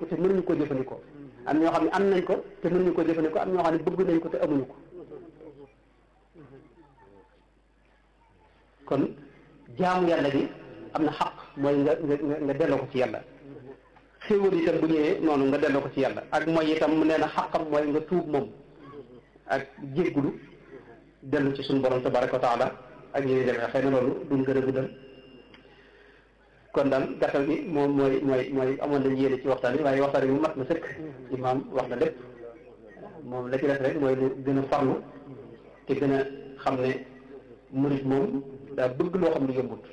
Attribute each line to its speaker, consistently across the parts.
Speaker 1: ko te mënuñu ko jëfandikoo am ñoo xam ne am nañ ko te mënuñu ko jëfandikoo am ñoo xam ne bëgg nañ ko te amuñu ko kon jaamu yàlla gi am na xaq mooy nga nga nga delloo ko ci yàlla xéewal itam bu ñëwee noonu nga delloo ko ci yàlla ak mooy itam mu nee na xaqam mooy nga tuub moom ak jéggulu dellu ci suñu borom tabaraka wa taala ak ñuy demee xëy na loolu duñ gën a guddal kon daal gàttal gi moom mooy mooy mooy amoon nañ yéene ci waxtaan bi waaye waxtaan bi mu mat na sëkk imaam wax na lépp moom la ci def rek mooy lu gën a farlu te gën a xam ne murit moom daa bëgg loo xam ne yombut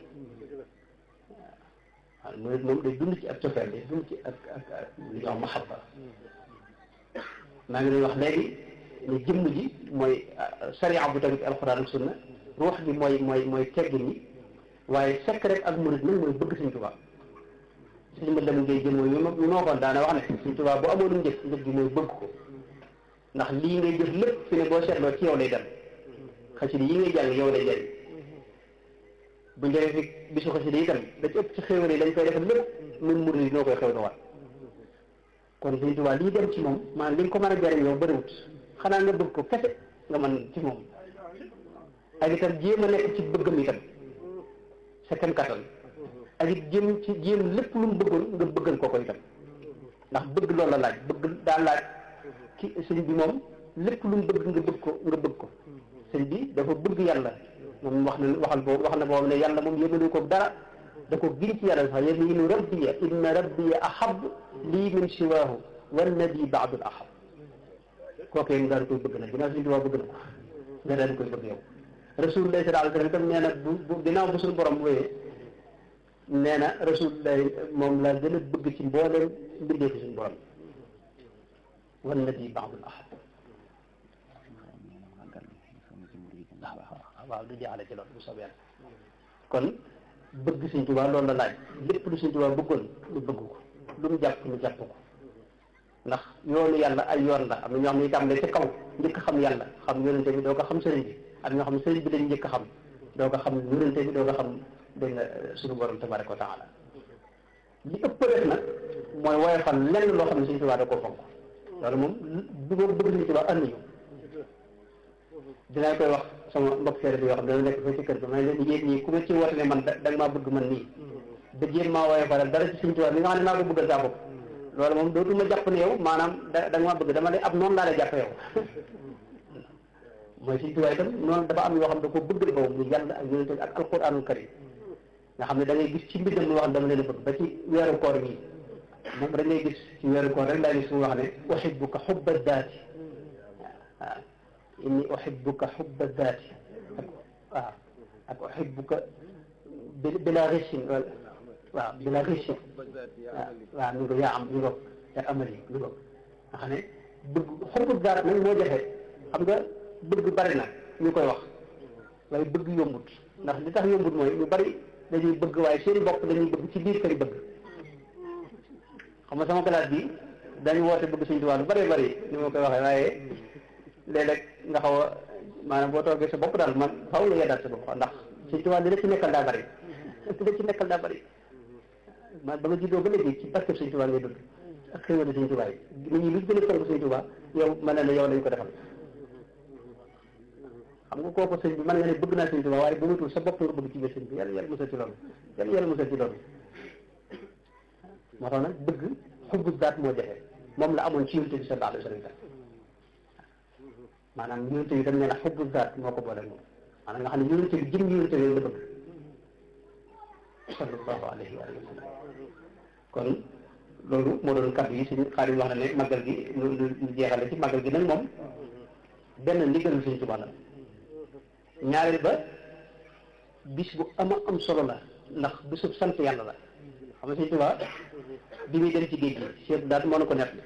Speaker 1: waaw murit moom day dund ci ak cofeel day dund ci ak ak ak li ñuy wax mahabba maa ngi lay wax léegi ne jëmm ji mooy sariya bu tamit alxuraan ak sunna ruux gi mooy mooy mooy teggin yi waaye sekk rek ak murit nag mooy bëgg Sëñ Tuubaa suñu ma dem ngay jëm mooy ñu ñu ma waxoon daana wax ne Sëñ Tuubaa bu amoon njëf njëf gi mooy bëgg ko ndax lii ngay jëf lépp fi ne boo seetloo ci yow lay dem xasida yi ngay jàng yow lay jëriñ bu njëriñ fi bisu xasida yi tam da ci ëpp ci xéwal yi dañ koy defal lépp ñun murit yi noo koy xew waat kon Sëñ Tuubaa lii dem ci moom maanaam li nga ko mën a jëriñ yow bëriwut xanaa nga bëgg ko kese nga mën ci moom ak itam jéem a nekk ci bëggam itam sa kem kattan ak it jéem ci jéem lépp lu mu bëggoon nga bëggal ko ko itam ndax bëgg loolu la laaj bëgg daa laaj ki sëñ bi moom lépp lu mu bëgg nga bëgg ko nga bëgg ko sëñ bi dafa bëgg yàlla moom wax na waxal boobu wax na boobu ne yàlla moom yémalu ko dara da ko giñ ci yàlla sax yaminu rabbiya inna rabbiya ahab lii min siwaahu wannadi baadul ahab kookee nga daal koy bëgg nag ginnaaw suñu tubaab bëgg na ko nga daal koy bëgg yow rasulullah sallallahu alayhi wasallam itam nee na bu bu ginnaaw bu suñu borom wéyee nee na rasulullah moom la gën a bëgg ci mbooleem mbindee fi suñu borom wannadi baadul ahab waaw waaw du jaxale ci loolu bu soobee yàlla kon bëgg Sëñ Tuubaa loolu la laaj lépp lu Sëñ Tuubaa bëggoon lu bëgg ko lu mu jàpp lu jàpp ko ndax yoonu yàlla ay yoon la am na ñoo xam ne itam ne ci kaw njëkk xam yàlla xam yonente bi doo ko xam sëriñ bi am ñoo xam ne sëriñ bi lañ njëkk xam doo ko xam yonente bi doo ko xam dégg nga suñu borom tabaraka wa taala li ëpp def nag mooy woyofal lenn loo xam ne Sëñ Tuubaa da koo fonk loolu moom bu ma bëgg Sëñ Tuubaa ànd ñu dinaa koy wax sama mbokk seere bi yoo xam ne dana nekk fa ci kër ga may leen yéen ñii ku ma ci woote ne man da nga maa bëgg man nii da jéem maa woyofalal dara ci Sëñ Tuubaa li nga xam ne maa ko bëggal saa bopp loolu moom dootuma jàpp ne yow maanaam da da nga maa bëgg dama lay ab noonu laa lay jàpp yow mooy Sëñ Tuubaa itam noonu dafa am yoo xam ne da ko bëggal boobu mu yàlla ak yonente ak alquranul karim nga xam ne da ngay gis ci mbindam lu wax dama leen a bëgg ba ci weeru koor gi moom da ngay gis ci weeru koor rek laa gis mu wax ne uhibbuka hubba daati waaw inni uhibbuka hubba daati ak waaw ak uhibbuka bila richin waaw bila richin waaw waaw mi ngo yaa am mi ngo ak amali mi ngo nga xam ne bëgg xubbu daat nag moo jafe xam nga bëgg bari na ñu koy wax waaye bëgg yombut ndax li tax yombut mooy ñu bari dañuy bëgg waaye seen bopp dañuy bëgg ci biir kër bëgg xam nga sama classe bi dañu woote bëgg Sëñ Tuubaa lu bari bari ni ma koy waxee waaye léeg-léeg nga xaw a maanaam boo toogee sa bopp daal man xaw la yeddaat sa bopp ndax Sëñ Tuubaa li la ci nekkal daa bari li la ci nekkal daa bari ma ba nga juddoo ba léegi ci barkeb Sëñ Tuubaa ngay dund ak xéwali Sëñ Tuubaa yi nit ñi lu gën a fonk Sëñ Tuubaa yow mën na ne yow lañ ko defal xam nga kooku sëñ bi mën nga ne bëgg naa Sëñ Tuubaa waaye bu matul sa bopp nga bëgg ci biir sëñ bi yàlla yàlla musal ci loolu yàlla yàlla musal ci loolu moo tax nag bëgg xubbu daat moo jafe moom la amoon ci yonent bi sallallahu alayhi wa sallam maanaam yonent bi tam nee na xubbu daat moo ko boole moom maanaam nga xam ne yonent bi jëm yonent bi la bëgg sallallahu alayhi wa sallam kon loolu moo doon kàddu yi suñu xaalis wax na ne màggal gi lu lu jeexale ci màggal gi nag moom benn ndigalu Sëñ Tuubaa la ñaareel ba bis bu ama am solo la ndax bisub sant yàlla la xam nga Sëñ Tuubaa bi muy dem ci géej gi seet daal moo na ko nett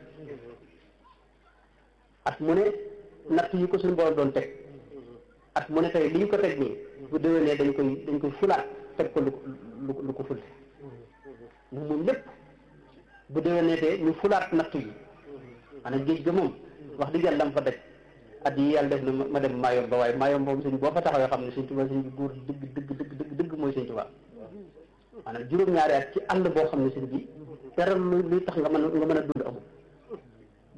Speaker 1: at mu ne natt yi ko suñu borom doon teg at mu ne tey li ñu ko teg nii bu déwénee dañ koy dañ koy fulaat teg ko lu lu lu ko fulte moom moom lépp bu déwénee te ñu fulaat natt yi maanaam géej ga moom wax dëgg yàlla dama fa daj at yi yàlla def na ma dem maayom ba waaye maayom boobu sëñ boo fa taxawee xam ne sëñ Tuubaa sëñ bi góor dëgg dëgg dëgg dëgg dëgg mooy sëñ Tuubaa maanaam juróom-ñaari at ci àll boo xam ne sëñ bi dara luy tax nga mën nga mën a dund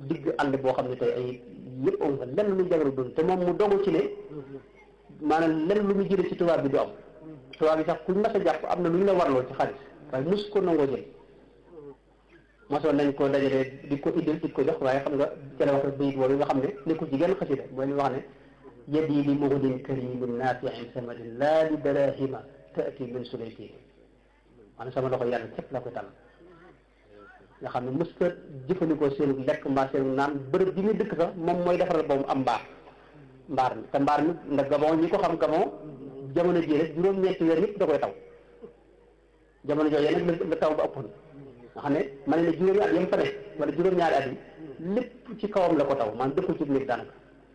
Speaker 1: digg àll boo xam ne tey ay yëpp am fa lenn lu jagal doon te moom mu dogu ci ne maanaam lenn lu mu jëlee ci tubaab bi du am tubaab bi sax kuñ mas a jàpp am na lu ñu la warloo ci xaalis waaye mus ko nangoo jël mosoon nañ ko dajalee di ko indil di ko jox waaye xam nga ca la wax bayit boobu nga xam ne nekkul ci genn xasida mooy li wax ne yadi li muhdin karimin nafiin samadin laa li darahima taati min sulayti maanaam sama loxo yàlla képp la ko tànn nga xam ne mës ta jëfandikoo seen lekk mbaa seen naan bërëb bi muy dëkk sax moom mooy defaral boobu am mbaar mbaar mi te mbaar mi ndax gabon ñi ko xam gabon jamono jii rek juróom-ñeenti weer yëpp da koy taw jamono jooju nag la taw ba ëppoon nga xam ne ma ne ne juróomi at yam fa ne wala juróom-ñaari at yi lépp ci kawam la ko taw maanaam dëkkul ci néeg daanaka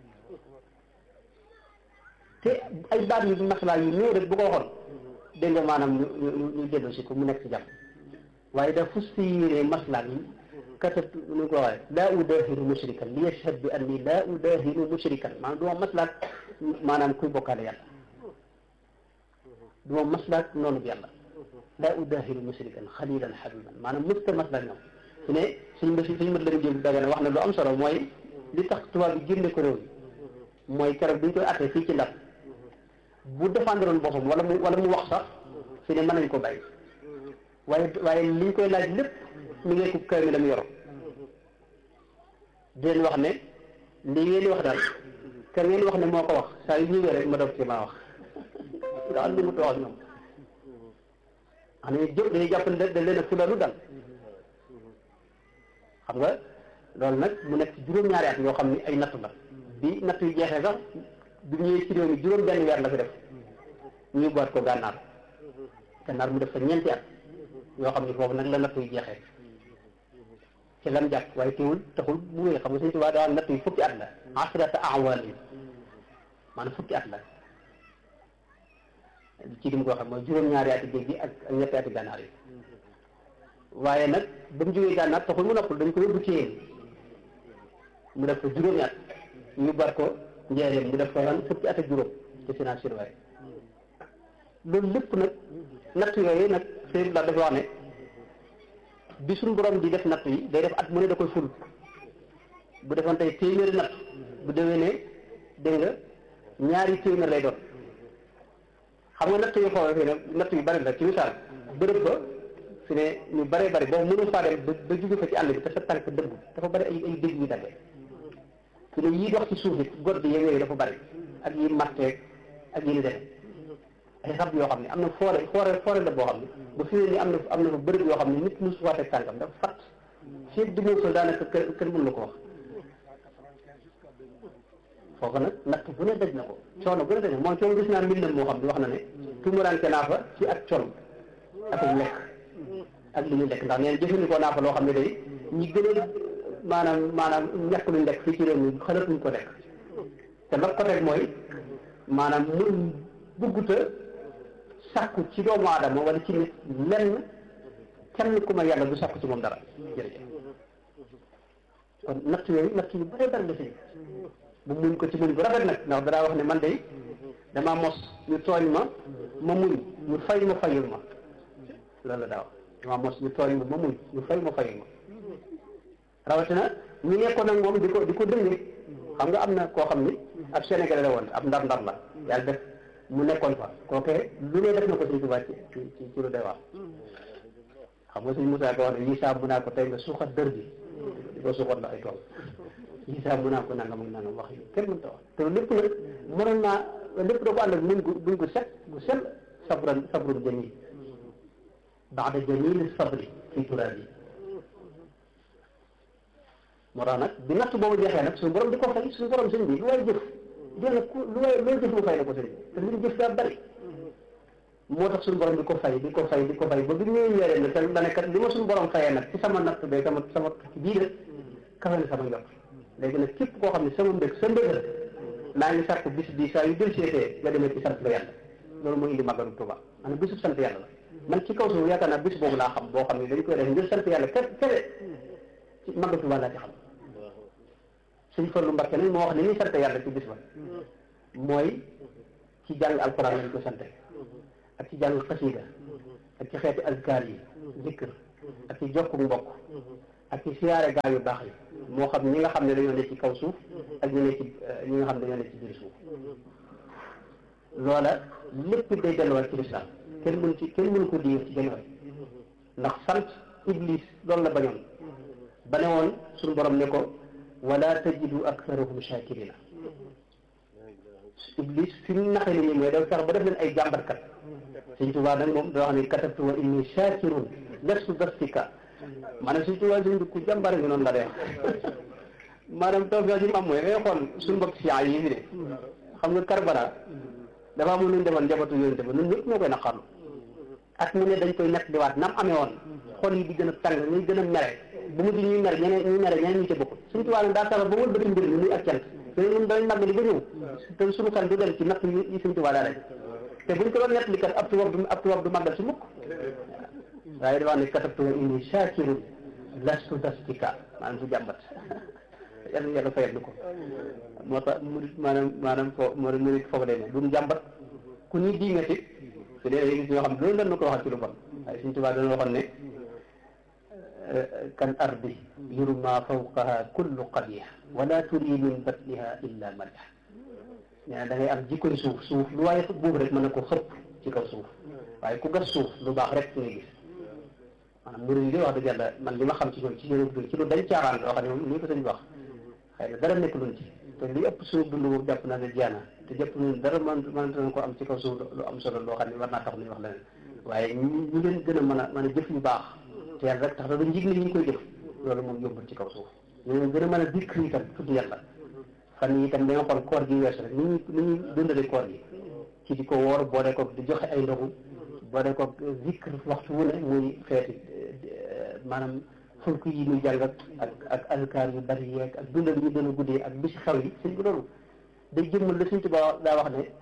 Speaker 1: te ay baat yu maslaa yu néew rek bu ko waxoon dégg nga maanaam ñu ñu ñu dellu si ko mu nekk ci jàmm waaye da fus si yéene maslaa yi katat nu ko waxee laa udaahiru mushrikan li yashhad bi anni laa udaahiru mushrikan maanaam du ma maslaat maanaam kuy bokkaale yàlla du ma maslaat noonu bi yàlla laa udaahiru mushrikan xalilan xabiban maanaam mësta maslaat ñoom su ne suñ ma suñ ma la jëm daga ne wax na lu am solo mooy li tax tubaab bi génne ko réew mi mooy keroog bi ñu koy attee fii ci ndar bu défendre woon boppam wala mu wala mu wax sax fi ne mën nañ ko bàyyi waaye waaye li ñu koy laaj lépp mi ngi ko kër mi la mu yoro di leen wax ne li ngeen di wax daal kër ngeen wax ne moo ko wax saa yu ñëwee rek ma doog ci maa wax daal li mu wax ñoom xam ne jëpp dañuy jàpp ne da leen a fulalu dal xam nga loolu nag mu nekk ci juróom-ñaari at yoo xam ne ay natt la bi natt yu jeexee sax bi ñëwee ci réew mi juróom benn weer la fi def ñu boot ko gànnaar gànnaar mu def fa ñeenti at yoo xam ne foofu nag la natt yu jeexee ci lam jàpp waaye teewul taxul mu wéy xam nga suñu tubaab daa natt yu fukki at la asrata awaal yi maanaam fukki at la ci li mu ko xam mooy juróom-ñaari ati géej gi ak ak ñetti ati gànnaar yi waaye nag ba mu jógee gànnaar taxul mu noppal dañ ko yóbbu ci yéen mu def ko juróomi at ñu bar ko njëriñ mu def ko ran fukki at ak juróom ci finance surveillé loolu lépp nag natt yooyu nag sëñ la dafa wax ne bi suñu borom di def natt yi day def at mu ne da koy ful bu defoon tey téeméeri natt bu déwee ne dégg nga ñaari téeméer lay doon xam nga natt yu xoolee fii nag natt yu bari la ci misaal bërëb ba fi ne ñu bëree bëri boobu mënul faa dem ba jóge fa ci àll bi te sa tànk dëgg dafa bëri ay ay dëgg yu daggee fi ne yii dox ci suuf it god yeeg yooyu dafa bëri ak yi matteeg ak yi ni def ay xab yoo xam ne am na foore foore foore la boo xam ne ba fi ne ni am na am na fa bërëb yoo xam ne nit mu suwaatee tànkam dafa fat fii du moo sol daanaka kër kër mën na ko wax foofu nag natt bu ne daj na ko coono bu ne daj na moom coono gis naa mbindam moo xam ne wax na ne tumuraanke naa fa ci ak col ak lekk ak li ñu lekk ndax neen jëfandikoo naa fa loo xam ne day ñi gën a maanaam maanaam ñàkk luñ lekk fii ci réew mi xalatuñ ko lekk te la ko teg mooy maanaam mun bugguta sàkku ci doomu aadama wala ci nit lenn kenn ku ma yàlla du sàkku ci moom dara jërëjëf kon natt yooyu natt yu bëree bëri la fi bu muñ ko ci muñ bu rafet nag ndax danaa wax ne man de damaa mos ñu tooñ ma ma muñ ñu fay ma fayul ma loolu la daa wax damaa mos ñu tooñ ma ma muñ ñu fay ma fayul ma rawatina ñu nekkoon nag moom di ko di ko dënge xam nga am na koo xam ni ab Sénégalais la woon ab ndar ndar la yàlla def mu nekkoon fa kooke lu ne def na ko Sëñ Tuubaa ci ci ci lu doy wax xam nga Sëñ Musaa ko wax ne lii saa mu naa ko tey nga suuxat dër bi di ko suuxat la ay tool lii saa mu naa ko nangam ak nangam wax yi kenn mënta wax te lépp nag mënoon naa lépp da ko ànd ak muñ gu muñ gu set gu sell sabran sabrul jamil baada jamil sabri fi turaabi moo tax nag bi natt boobu jeexee nag suñu borom di ko fay suñu borom sëñ bi lu way jëf jël ku lu way looy jëf mu fay la ko sëñ bi te li ñu jëf daa bari moo tax suñu borom di ko fay di ko fay di ko fay ba bi ñuy weeree nag te dane kat li ma suñu borom fayee nag ci sama natt bee sama sama bii de kafe na sama njort léegi nag képp koo xam ne sama mbég sa mbég la maa ngi sàkk bis bi saa yu del seetee nga demee ci sant la yàlla loolu mooy indi màggalu Tuuba maanaam bisub sant yàlla la man ci kaw suuf yaakaar naa bis boobu laa xam boo xam ne dañ koy def ngir sant yàlla kese kese ci màggalu Tuuba laa ci xam suñ Fallu Mbakke nag moo wax ni ñuy sant yàlla ci bis ba mooy ci jàng alxuraan lañ ko sante ak ci jàng xasiida ak ci xeeti azkaar yi zikr ak ci jokku mbokk ak ci siyaare gaa yu baax yi moo xam ñi nga xam ne dañoo ne ci kaw suuf ak ñi ne ci ñi nga xam ne dañoo ne ci biir suuf loola lépp day delluwaat ci lislaam kenn mënu ci kenn mënu ko diir ci genn ndax sant iblis loolu la bañoon ba ne woon suñu borom ne ko wala tajidu aktharahum shakirina iblis fi mu naxee nit ñi mooy dafa fex ba def leen ay jàmbatkat Sëñ Tuubaa nag moom da wax ne katabtu wa inni shakirun lastu dastika maanaam Sëñ Tuubaa sëñ bi ku jàmbaare ngi noonu la dee maanaam taw bi ñu am mooy ngay xool suñu mbokk si yi fi ne xam nga Karbala dafa amul lu ñu defoon njabootu yonente ba ñun ñëpp ñoo koy naqarlu ak mu ne dañ koy nekk di waat nam amee woon xol yi di gën a tàng ñuy gën a mere bu mujj ñuy mere ñeneen ñuy mere ñeneen ñu ca bokk Sëñ Tuubaa nag daa tax ba wër bëti mbir mi muy ak cant te ñun dañ màgg li ba ñëw te suñu xel du dem ci natt yi Sëñ Tuubaa daa rek te buñ ko doon nettali kat ab tubaab du ab tubaab du màggal si mukk waaye dafa ne katabtu wa inni shakirun lastu dastika maanaam su jàmbat yàlla yàlla fayal ko moo tax murit maanaam maanaam foo moo murit foofu lay ne duñ jàmbat ku ñuy diingati te dee gis ñoo xam ne loolu lan ko waxal ci lu bon waaye Sëñ Tuubaa dana waxoon ne kan ardi yurma fawqaha kullu qabih wala turi min batniha illa madh nee na da ngay am jikkoy suuf suuf lu waaye buub rek mën na ko xëpp ci kaw suuf waaye ku gas suuf lu baax rek ngay gis maanaam murid yi wax dëgg yàlla man li ma xam ci ñoom ci seen dund ci lu dañ caaxaan loo xam ne moom ni ko sëñ wax xëy na dara nekk luñ ci te li ëpp suñu dund boobu jàpp naa ne jeena te jàpp nañ dara man mënatan ko am ci kaw suuf lu am solo loo xam ne war naa tax ñu wax leneen waaye ñu leen gën a mën a mën a jëf yu baax te yàlla rek tax da dañ jig ni ñu koy jëf loolu moom yombul ci kaw suuf ñu leen gën a mën a dikk itam tudd yàlla fan yi itam da nga xool koor gi weesu rek ni ñuy ni ñuy dundale koor gi ci di ko woor boole ko di joxe ay ndogu boole ko zikr waxtu wu ne muy xeeti maanaam fulk yi muy jàng ak ak azkar yu bari yeeg ak dundal yi ñu gën a guddee ak bisi xew yi sëñ bi loolu day jëmmal la Sëñ Tuubaa daa wax ne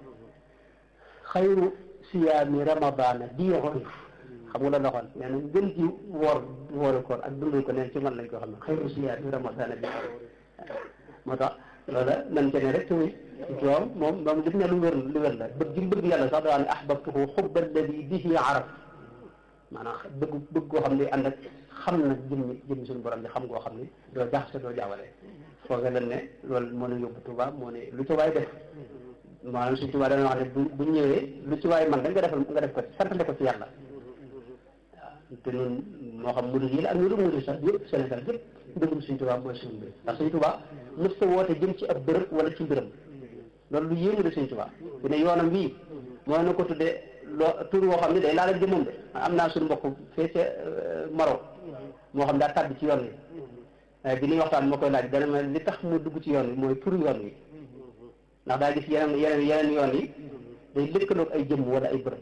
Speaker 1: xayru siyaami ramadana di xoyf xam nga la la waxoon nee na gën ci woor wooru koor ak dundal ko neen ci man lañ ko xam ne xayru siyaami ramadana di moo tax loola nan ca ne rek tamit doom moom moom def ne lu wér lu wér la bëgg gi bëgg yàlla sax daa ne ahbabtuhu xubba alladi bihi araf maanaam bëgg bëgg koo xam ne ànd ak xam na jëmmi jëmmi suñu borom bi xam ngoo xam ne doo jaxase doo jaawale fooga leen ne loolu moo ne yóbbu Tuuba moo ne lu ci waay def maanaam suñu Tuuba dana wax ne bu bu ñëwee lu ci waay man da nga defal nga def ko santale ko ci yàlla waaw te ñun moo xam murid yi la ak ñu dul murid sax yëpp Sénégal yëpp dëggum suñu Tuuba mooy suñu mbir ndax suñu Tuuba mës ta woote jëm ci ab bërëb wala ci mbiram loolu lu yéemu de suñu Tuuba fi ne yoonam bii mooy na ko tuddee loo tur woo xam ne day laal ak jëmmam de am naa suñu mbokk fee ca Maroc moo xam daa tàbbi ci yoon wi bi ñuy waxtaan moo koy laaj dana ma li tax mu dugg ci yoon wi mooy tur yoon wi ndax daa gis yeneen yeneen yeneen yoon yi day lëkkaloog ay jëmm wala ay bërëb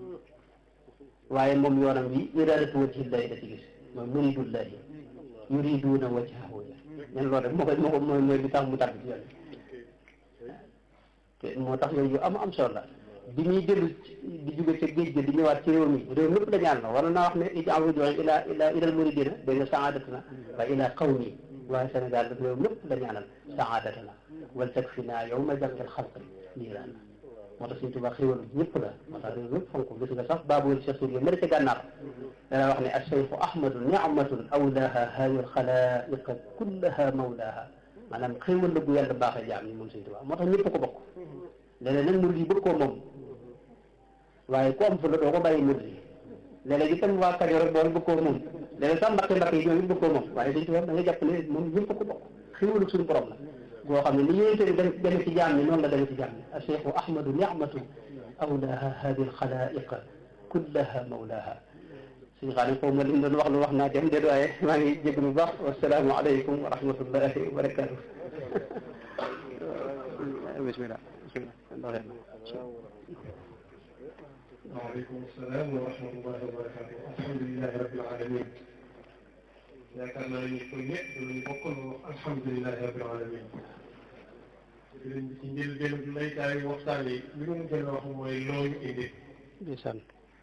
Speaker 1: waaye moom yoonam wi iradatu wajhillahi da ci gis mooy muridullahi yuriduuna wajhahu ñen loolu rek moo koy moo ko mooy mooy li tax mu tàbbi ci yoon wi te moo tax yooyu yu am am solo la bi ñuy dellu di jóge ca géej gi di ñëwaat ci réew mi réew mépp la ñaan la wala naa wax ne ij'al rujuu'an ila ila ilal muridina dégg nga sa'aadatuna wa ila qawmi waaye Sénégal réew mépp la ñaanal sa'aadatuna wal takfina yawma jam'il xalqi niiraan moo tax Sëñ Tuubaa xéwal ñëpp la moo tax réew mépp fonk gis nga sax baabul Cheikh Sour yi mari ca gànnaar dana wax ne ash-shaykhu ahmadu ni'matun awlaaha haayul xalaa'iqa kullaha mawlaaha maanaam xéwal la bu yàlla baaxee jaam ñi moom Sëñ Tuubaa moo tax ñëpp ko bokk léeg-léeg nag murid yi bëgg koo moom waaye ku am fu la doo ko bàyyi murid yi léeg-léeg itam waa Kajoor rek bool bëgg koo moom léeg-léeg sax Mbàkke Mbàkke yi ñoom it bëgg koo moom waaye Sëñ Tuubaa da nga jàpp ne moom ñëpp ko bokk xéwalu suñu borom la goo xam ne ni yonente bi dem deme ci jaam ñi noonu la deme ci jaam ñi acheikhu ahmadu nicmatu awlaaha hadi alxalaiqa kullaha mawlaaha suñu xam ne foofu ma lim doon wax lu wax naa dem déet waaye maa ngi jégg lu baax wasalaamu aleykum wa rahmatullahi wa barakatuh bismillah bismillah
Speaker 2: waaleykum salaam wa rahmatullahi wa barakatu alhamdulilahi rabbil alamin yaakaar naa ñu ko ñëpp luñ bokkoon wax alhamdulilahi rabbil alamin sëriñ bi ci njëlbéen bi lay taay waxtaan yi li mu gën a wax mooy loolu indi
Speaker 1: ndeysaan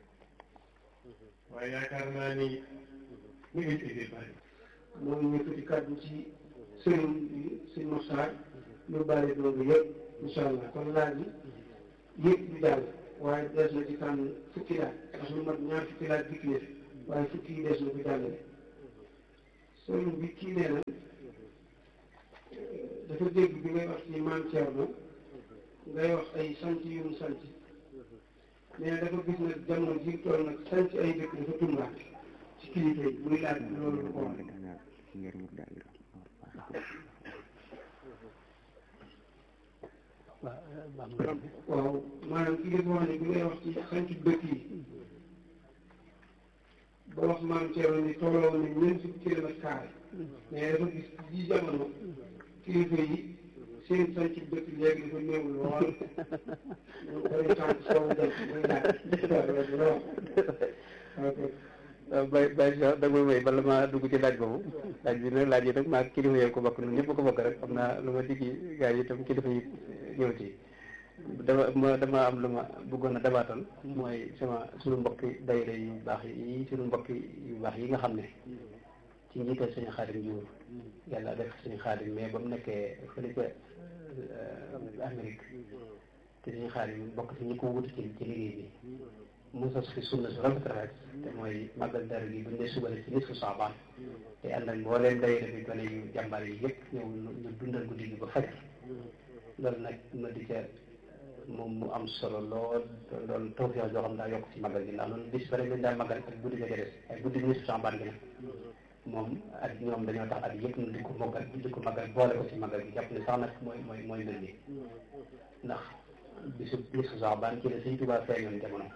Speaker 2: waaye yaakaar naa ni ñu ngi indi bari
Speaker 3: moom ñu tuuti kàddu ci sëriñ bi sëriñ Moxtaar ñu bàyyi loolu yëpp incha allah kon laaj yi yëpp du jàll waaye des na ci tànn fukki laaj ndax lu mat ñaar fukki laaj dikk na waaye fukki yi des na ko jàllale sëriñ bi kii nee na dafa dégg bi ngay wax ci maam Thierno ngay wax ay sant yu mu sant nee na dafa gis nag jamono ji toll nag sant ay dëkk dafa tumbaat ci kilifa yi muy laaj loolu lu ko wax waaw maanaam ki nga wax ne bi ngay wax ci sant dëkk yi ba wax maam Thierno ni tolloo na ñeent fukki kilomètre carré mais dafa gis ci jamono kilifa yi seen sant dëkk léegi dafa néew lool ñu koy sant soowu jant muy laaj waaw
Speaker 1: bay bay da nga may bala ma dugg ci laaj boobu laaj bi nag laaj yi nag maa kilifa yi ko bokk ñun ñëpp ko bokk rek xam naa lu ma diggi gars yi itam kilifa yi ñëw ci dama ma dama am lu ma bëggoon a dabaatal mooy sama suñu mbokki dayre yu baax yi suñu mbokki yu baax yi nga xam ne ci njiital suñu xaadim Diouf yàlla def suñu xaadim mais ba mu nekkee fële ca Amérique te suñu xaadim bokk ci ñi ko wutu ci ci liggéey bi mu sos fi sunna su rafet rafet te mooy màggal dara gi buñ dee subale ci nisfu saabaan te ànd ak mbooleem dayre bi gone yu jàmbaar yi yëpp ñëw ñu dundal guddi gi ba faj loolu nag ma di ca moom mu am solo lool loolu tawfeex joo xam daa yokk ci magal gi ndax noonu bis ba rek dañ daa magal ak guddi ga ca des ay guddi gi nisfu saabaan gi nag moom ak ñoom dañoo tax at yëpp ñu di ko mogal di ko magal boole ko ci magal gi jàpp ne sax nag mooy mooy mooy mbir mi ndax bisu nisfu saabaan ci la Sëñ Tuubaa feeñoon jamono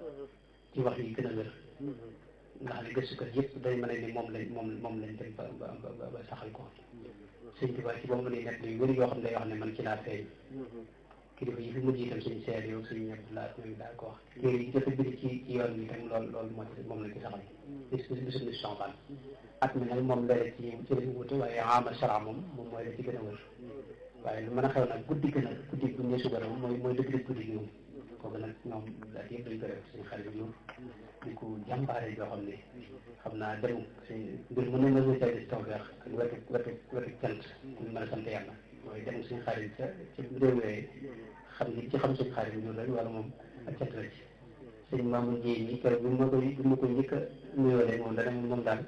Speaker 1: ci wax yi gën a wér ndax ne gëstukat yëpp day mën a ni moom lañ moom moom lañ dem ba ba ba saxal ko Sëñ Tuubaa ci boobu ni nekk yu wér yoo xam ne day wax ne man ci laa feeñ kilifa yi fi mujj itam suñu seer yow suñu ñëpp laa ñoom daal ko wax téere yi jot a bind ci ci yoon bi itam loolu loolu moo ci moom lañ ci saxal bis bisu bis Shaabaan at mi nag moom léeg ci ci lañ wute waaye amal sara moom moom mooy la ci gën a wër waaye lu mën a xew nag guddi gën a guddi bu ñu suba moom mooy mooy dëgg dëgg guddi gi moom kooku nag ñoom daal yëpp dañ ko def suñu xarit Diouf di ko jàmbaare joo xam ne xam naa dem suñ mbir mu ne ma say si tawfeex ak wetu wetu wetu cant ñu mën a sant yàlla mooy dem suñu xarit ca ci réew yooyu xam ni ci xam suñu xarit Diouf rek wala moom ak cant la ci sëñ Mamadou Ndiaye ñi kër bi ma koy bi ma ko njëkk a nuyoo rek moom dana moom daal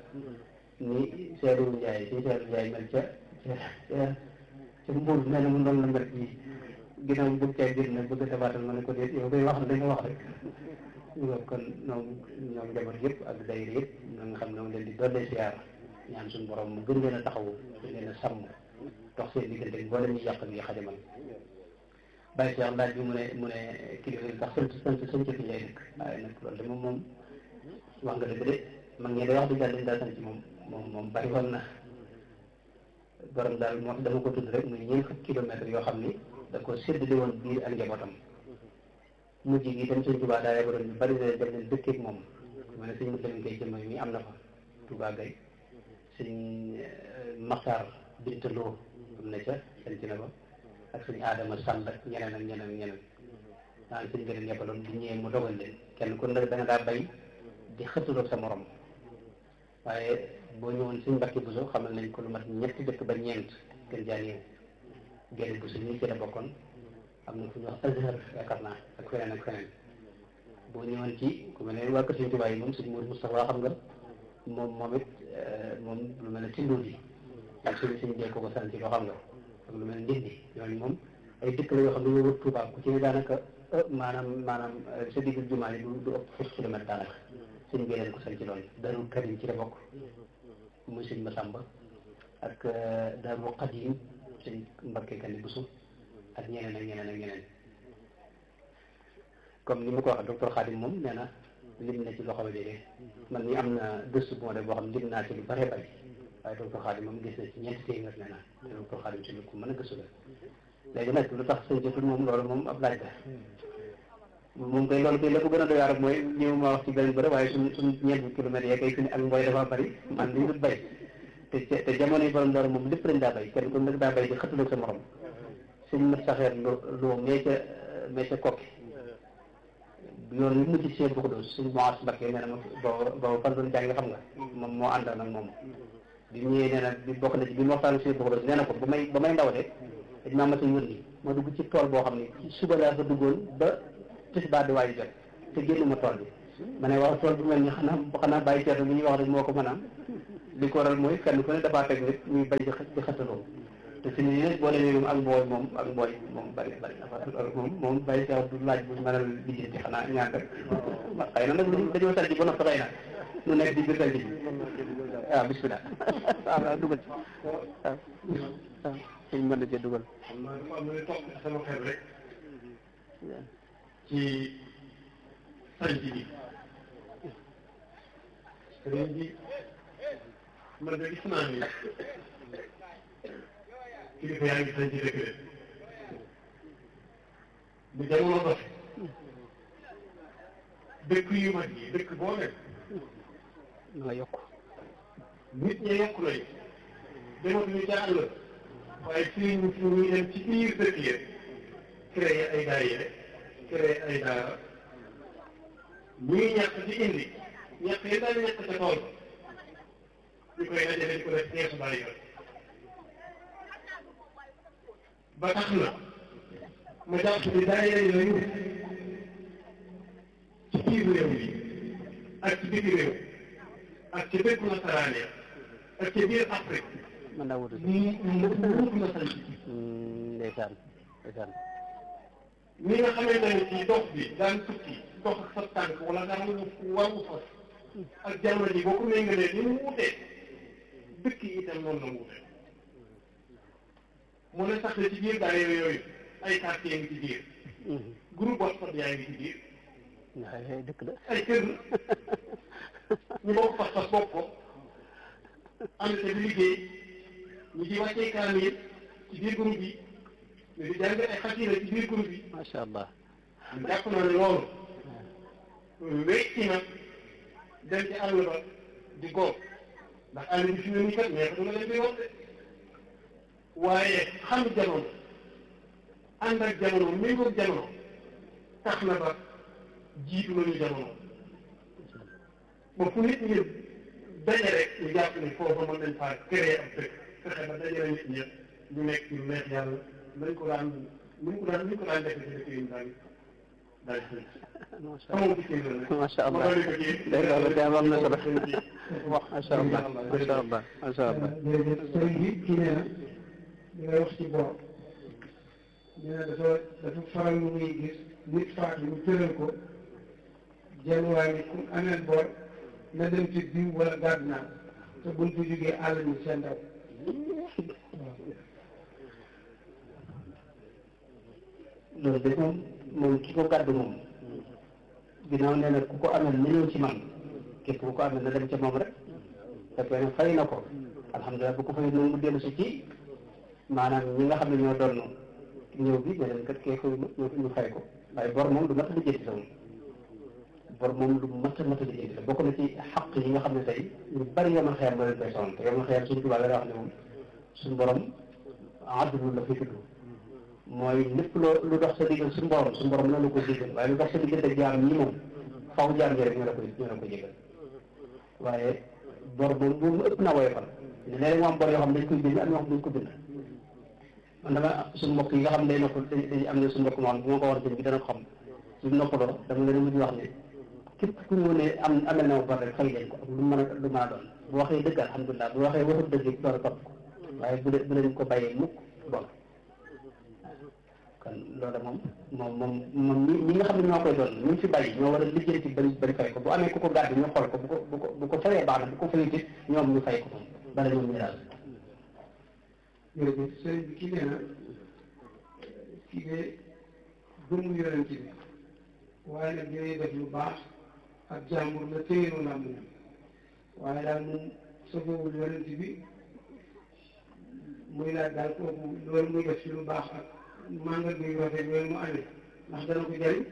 Speaker 1: ni Seydou Ndiaye si Seydou Ndiaye mel ca ca ca Mbour mel na mu doon la mel fii ginnaaw bëgg caa jël nag bëgg a dabaatal ma ne ko déet yow koy wax da nga wax rek yow kon ñoom ñoom njaboot yëpp ak dayre yëpp na nga xam ne moom leen di dollee siyaar ñaan suñu borom mu gën leen a taxawu gën leen a sàmm dox seen diggante mboolem ñu yàq ngi xajamal bàyyi si laaj bi mu ne mu ne kilifa yi tax sant sant sant fi lay dëkk waaye nag loolu de moom moom wax nga dëgg de mag ñi day wax dëgg yàlla dañ daa sant moom moom moom bari woon na borom daal moo tax dama ko tudd rek muy ñeent fukki kilomètres yoo xam ni da ko séddale woon biir ak njabootam mujj gi dem sëñ Tuubaa daa yebaloon ñu bari de dem leen dëkkeeg moom ma ne sëñ Moussa Gueye jëmm mi am na fa Touba Gueye sëñ Maxtaar Bintaloo am na ca sanc na ba ak sëñ Adama Sall ak ñeneen ak ñeneen ak ñeneen naan sëñ bi leen yebaloon di ñëwee mu dogal leen kenn ku nekk da nga daa bay di xëttuloog sa morom waaye boo ñëwoon sëñ Mbàkke Buso xamal nañ ko lu mat ñetti dëkk ba ñeent gën jaa néew génn bu suñu ci la bokkoon am na fu ñuy wax Azhar yaakaar naa ak feneen ak feneen boo ñëwoon ci ku mel ne waa kër Sëñ Tuubaa yi moom sëñ Mourou Moustapha xam nga moom moom it moom lu mel ne Tindóo bi ak suñu suñu jee ko ko sant loo xam nga ak lu mel ne Ndindi ñooñu moom ay dëkk la yoo xam ne ñoo wër Tuubaa ku ci ne daanaka maanaam maanaam sa diggu jumaa yi du du ëpp fukki kilomètre daanaka suñ bi leen ko sant loolu Darul Karim ci la bokk muy sëñ Masamba ak Darul Qadim sëñ Mbakke Kani Busu ak ñeneen ak ñeneen ak ñeneen comme ni ma ko waxee docteur Khadim moom nee na lim na ci loxo bi léegi man ni am na gëstu bu ma def boo xam lim naa ci lu bëree bëri waaye docteur Khadim moom gis na ci ñeenti téeméer nee na te docteur Khadim ci lu ko mën a gëstu la léegi nag lu tax sëñ jotul moom loolu moom ab laaj la moom koy loolu koy la ko gën a doy waar mooy ñëw ma wax ci beneen bëri waaye suñ suñ ñeenti kilomètres yee kay fi ne ak mbooy dafa bëri man li dut bay te te jamono yi borom loolu moom lépp lañ daa bay kenn ku nekk daa bay di xëttaloo sa morom suñ mat saxeer lo loo mee ca mee ca kokki yoon yu mujj seen bu ko doon suñ moas Mbakke nee na ma booba booba fan doon jàng xam nga moom moo àndal nag moom bi ñëwee nee na bi bokk na ci bi ma waxtaan seen bu ko doon nee na ko ba may ba may ndaw de dañ maa mas a yónni ma dugg ci tool boo xam ne suba laa fa duggoon ba tisbaar di waayu jot te génn ma tool bi ma ne waaw tool bi mel ni xanaa xanaa bàyyi ceeto bi ñuy wax rek moo ko mën a li ko waral mooy kenn ku ne dafaa teg nit ñuy bay di di xataloo te fi nii nag boo demee moom ak mbooy moom ak mbooy moom bari bari na fa loolu moom moom bàyyi seex du laaj bu mën a lijjanti xanaa ñaan rek xëy na nag dañoo salji ba noppi xëy na nu nekk di biir salji bi waaw bismillah waaw waaw dugal ci waaw waaw suñ mën na cee dugal
Speaker 2: xam naa dafa am lu topp ci sama xel rek ci sanc bi sëriñ bi man de gis naa ni kilifa yaa ngi sanc dëkk de bu jamono dox dëkk yu mag yi dëkk boo nekk
Speaker 1: nga yokk
Speaker 2: nit ñi yokk nañu dematuñu ca àll waaye fii ñu fi ñuy dem ci biir dëkk yi créé ay daayira créé ay daara ñuy ñàkk di indi ñàkk yi daal ñàkk ca tool ñu koy dajale di ko def ñeesu bàyyi ba tax na ma jàpp ni daayira yooyu ci biir réew mi ak ci biti réew ak ci dëkku nasaraan ya ak ci biir Afrique
Speaker 1: mën naa wutu
Speaker 2: ñu ñu wut na sanc
Speaker 1: ndeysaan ndeysaan
Speaker 2: ni nga xamante ne ci dox bi daan tukki dox ak sa tànk wala daan waru fas ak jamono ji boo ko méngalee ni mu wutee dëkk yi itam noonu la wute mu ne sax ci biir daayira yooyu ay quartier ngi ci biir groupe WhatsApp yaa ngi ci biir
Speaker 1: waaye dëkk la
Speaker 2: ay kër ñu bokk fas fas bokk ko ànd te di liggéey ñu ci wàccee kaamil ci biir groupe yi ñu di jàng ay xasida ci biir groupe yi
Speaker 1: macha allah
Speaker 2: ñu jàpp naa ne loolu wécci na dem ci àll ba di góob ndax àll bi fi mu ne nii kat neexatu na leen di wax de waaye xam jamono ànd ak jamono méngoog jamono tax na ba jiitu nañu jamono ba fu nit ñi daje rek ñu jàpp ni foofu mën nañ faa créer ab dëkk fexe ba dajale nit ñëpp ñu nekk ci lu neex yàlla nañ ko daan nu ko daan nu ko daan defee ci dëkk yi daal daal di
Speaker 1: macha
Speaker 2: xamoo ko ci la
Speaker 1: macha allah dégg nga loolu daal am na solo macha allah macha allah macha allah
Speaker 3: jërëjëf sëriñ bi kii nee na li ngay wax ci bor nee na dafa dafa faral lu muy gis nit faatu ñu tëral ko jenn waaye ni ku ameel bor na dem ci diw wala gàdd naa te buñ ko jógee àll ni seen ndaw
Speaker 1: loolu de moom moom ki ko gàddu moom ginnaaw nee na ku ko amel na ñëw ci man képp ku ko amel na dem ca moom rek fekkee ne fay na ko alhamdulilah bu ko fay noonu mu dellu si ci maanaam ñi nga xam ne ñoo doon ñëw bi ne leen kat kee fay ñu ñu fay ko waaye bor moom du mat a lijjanti sa moom bor moom lu mat a mat a lijjanti la bokk na ci xaq yi nga xam ne tey ñu bari yomal xeer moo leen koy sonal te yomal xeer suñu tubaab la wax ne moom suñu borom àdduna la fi tudd mooy lépp loo lu dox sa diggal suñu borom suñu borom loolu ko jéggal waaye lu dox sa diggante ak jaam ñi moom faw jaam ñi rek ñoo la koy ñoo la ko jéggal waaye bor moom bu mu ëpp na woyofal ne léeg mu am bor yoo xam dañ koy bind am yoo xam dañ ko bind man dama suñu mbokk yi nga xam ne day nopp dañ am ne suñu mbokk moom bu ma ko war a bind bi dana ko xam suñu noppaloo dama leen mujj wax ne képp ku mu ne am amel na ma bor rek fay leen ko ak lu mën a lu mën a doon bu waxee dëgg alhamdulilah bu waxee waxut dëgg door a topp ko waaye bu leen bu leen ko bàyyee mukk bon kon loolu moom moom moom moom ñi ñi nga xam ne ñoo koy doon ñu fi bàyyi ñoo war a lijjanti bañ bañ fay ko bu amee ku ko gàddu ñu xool ko bu ko bu ko bu ko fayee baax na bu ko fayee ci ñoom ñu fay ko moom bala ñoom ñu daal
Speaker 3: jërëjëf sëriñ bi kii nee na kii de gëmu yonent bi waaye nag yooyu def lu baax ak jàmbur la téyeenu làmb na waaye daal moom sofowul yonent bi muy laaj daal kooku loolu muy def ci lu baax ak màngal bi rafet yooyu mu amee ndax dana ko jëriñ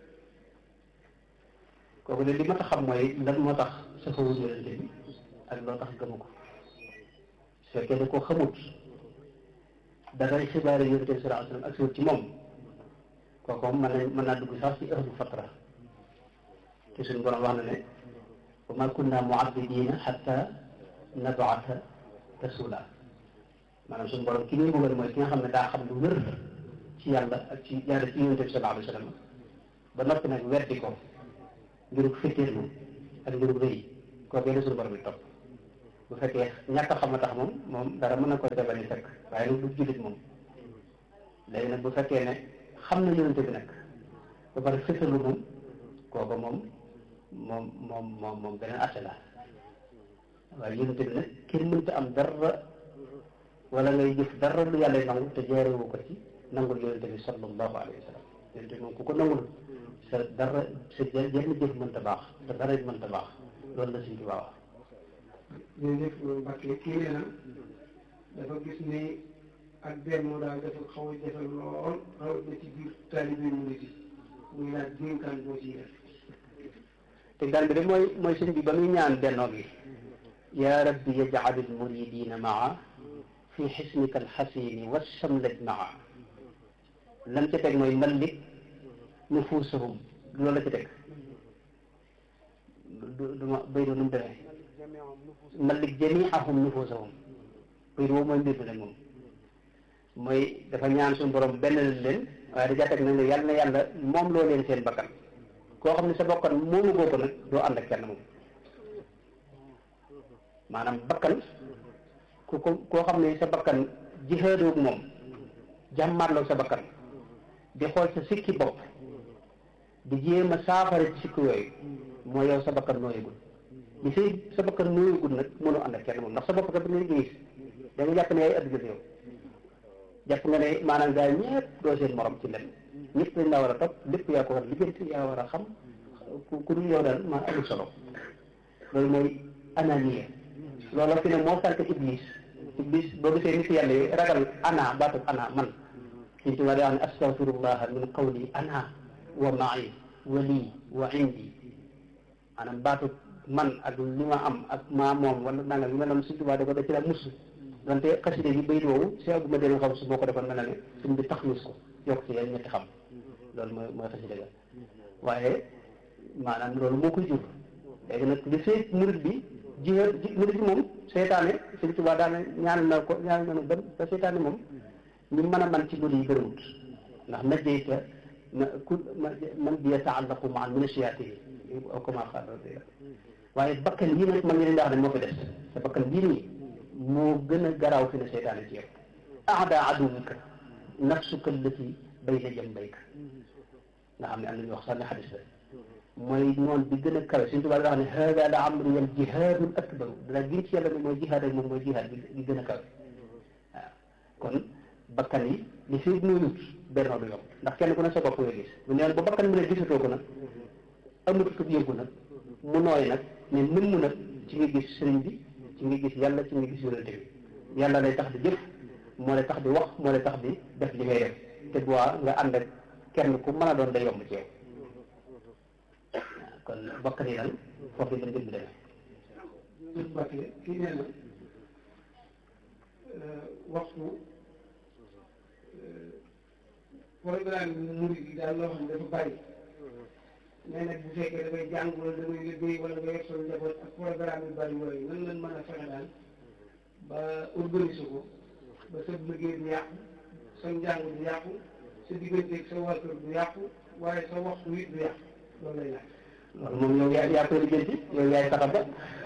Speaker 1: kooku de li ma tax xam mooy lan moo tax safawul yonente bi ak loo tax gëmu ko su fekkee da ko xamut dangay xibaare yonente bi sallallahu alayhi wasallam ak siwut ci moom kooku moom mën na mën naa dugg sax ci ahlu fatra te suñu borom wax na ne wa ma kunna mu'abbidina hatta nab'atha rasula maanaam suñu borom ki ñuy bëggal mooy ki nga xam ne daa xam lu wér ci yàlla ak ci yàlla ci yonente bi sallallahu alayhi wasallam ba noppi nag weddi ko ngirug fitteerlu ak ngirug rëy kooku la suñu borom bi topp bu fekkee ñàkk a xam a tax moom moom dara mën na ko ca bañ a fekk waaye nag du jullit moom léegi nag bu fekkee ne xam na yonente bi nag ba pare fësalu moom kooku moom moom moom moom moom beneen atte la waaye yonente bi nag kenn mënta am dara wala ngay jëf dara lu yàlla nangu te jaarewu ko ci nangul yonente bi sallallahu alayhi wa sallam yonente bi moom ku ko nangul sa dara sa jenn jëf mënta baax sa dara mënta baax loolu la suñ ci baax
Speaker 3: jërëjëf loolu Mbacke kii nee na dafa gis ni ak benn daal dafa xaw a jafe lool rawatina ci biir taalibe mu ngi ci muy laaj dénkaan boo ciy def
Speaker 1: te daan bi de mooy mooy sëñ bi ba muy ñaan bennoo gi yaa rabbi yaj'al al-muridina maa fi xisnika alxasini wa samlaj maa lam ca teg mooy mallik nufuusahum loolu la ca teg du du ma béy nu mu demee mallik jamiahum nufuusahum béy boobu mooy mbir mi nag moom mooy dafa ñaan suñu borom benn leen waaye da caa teg nag ne yàlla na yàlla moom loo leen seen bakkan koo xam ne sa bakkan moomu goo ko nag doo ànd ak kenn moom maanaam bakkan ku ko koo xam ne sa bakkan jihaadoo moom jàmmaarloo sa bakkan di xool sa sikki bopp di jéem a saafara ci sikki yooyu mooy yow sa bakkan nooyagul li say sa bakkan nooyagul nag mënoo ànd ak kenn moom ndax sa bopp kat bi ngay gis da nga jàpp ne yaay adduna yow jàpp nga ne maanaam gars yi ñëpp doo seen morom ci lenn ñëpp dañ laa war a topp lépp yaa ko war a lijjanti yaa war a xam ku ku dul yow daal maa amul solo loolu mooy ananiya loolu fi ne moo sànq iblis iblis boo gisee nit yàlla yi ragal ana baatub ana man suñ tubaab di wax ne astafirullah min qawli ana wa ma'i wa lii wa indi maanaam baatub man ak li ma am ak maa moom wala nangam yu mel noonu suñ tubaab da ko da ci la mus donte xaside bi bayit woowu si aguma dén xam su moo ko defoon mel na ne suñ bi taxmis ko yokk ci yeen ñetti xam loolu mooy mooy xaside ga waaye maanaam loolu moo koy jur léegi nag li fee murid bi jihaad murid bi moom seytaane suñ tubaab daane ñaan na ko ñaan na ba ba seytaane moom ñu mën a man ci loolu yi bëriwut ndax najjeyta na ku man bi yataallaqu maa min asiyatihi kama xaala waaye bakkan yii nag man ngi leen di wax ne moo fi des sa bakkan bii nii moo gën a garaaw fi ne seytaane ci yow aada aduwika nafsuka allati bayna jambayka nga xam ne am nañu wax sax ne xadis la mooy noonu bi gën a kawe suñu tubaab da wax ne hada la amri wal jihaadul akbaru dana gën ci yàlla ne mooy jihaad ak moom mooy jihaad bi gën a kawe waaw kon bakkan yi li fi nuyut bennoo du yomb ndax kenn ku ne sa bopp nga gis bu neen ba bakkan bi ne gisatoo ko nag amatutub yëngu nag mu nooy nag ne nëmm nag ci nga gis sëriñ bi ci nga gis yàlla ci nga gis yonente bi yàlla lay tax di jëf moo lay tax di wax moo lay tax di def li ngay def te bu nga ànd ak kenn ku mën a doon day yomb ci yow kon bakkan yi daal foofu lañ gën di demee.
Speaker 3: jërëjëf Mbacke kii nee na waxtu programme bi murid yi daal loo xam ne dafa bari mais nag bu fekkee dafay jàng wala damay liggéey wala nga yor sa njaboot ak programme yu bari yooyu nan lañ mën a fexe daal ba organiser ko ba sa liggéey du yàqu sa njàng du yàqu sa digganteeg sa waa kër du yàqu waaye sa waxtu wi du yàqu loolu lay laaj.
Speaker 1: loolu moom yow yaa yaa koy lijjanti yow yaay saxa ba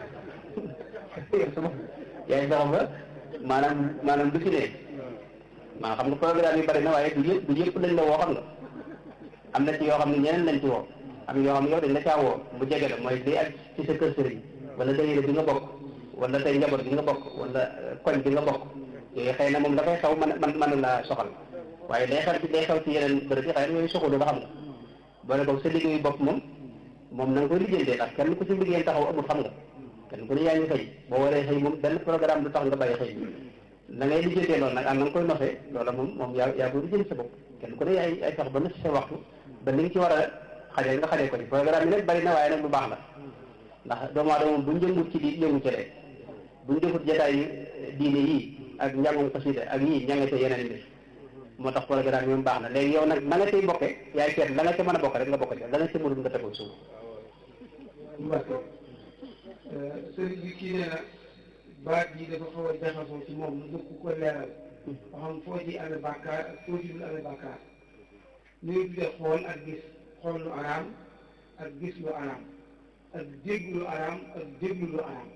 Speaker 1: yaay saxa ba maanaam maanaam du fi ne maa xam nga programme yi bari na waaye du yëpp du yëpp lañ la woo xam nga am na ci yoo xam ne ñeneen lañ ci woo am yoo xam ne yow dañ la caa woo bu jege la mooy day ak ci sa kër sëriñ wala dayire bi nga bokk wala tey njaboot bi nga bokk wala koñ bi nga bokk yooyu xëy na moom dafay xaw man man mën la soxal waaye day xew ci day xew ci yeneen bërëb yi xëy na yooyu soxalu nga xam nga boole boog sa liggéeyu bopp moom moom na nga koy lijjantee ndax kenn ku ci liggéey taxaw amul xam nga kenn ku ne yaa ngi xëy boo waree xëy moom benn programme du tax nga bàyyi xëy na ngay lijjantee loolu nag am na nga koy nosee loola moom moom yaa yaa koy lijjanti sa bopp kenn ku ne yaay ay sax ba na sa waxtu ba li nga ci war a xajee nga xajee ko ci programme yi nag bari na waaye nag lu baax la ndax doomu aadama moom buñ jëngut ci di yëngu ci rek buñ defut jotaay diine yii ak njàngum xasida ak yii ña nga ca yeneen mbir moo tax programme yi moom baax na léegi yow nag na nga cay bokke yaay seet la nga ca mën a bokk rek nga bokk ca la nga ca mënul nga tegul suuf
Speaker 3: Mbacke sëriñ bi kii nee na baat yi dafa xaw a jaxasoo ci moom lu dëkk ko leeral ba xam foo ci amee bàkkaar ak foo ci dul amee bàkkaar ñu ngi tuddee xool ak gis xool lu araam ak gis lu araam ak dégg lu araam ak déglu lu araam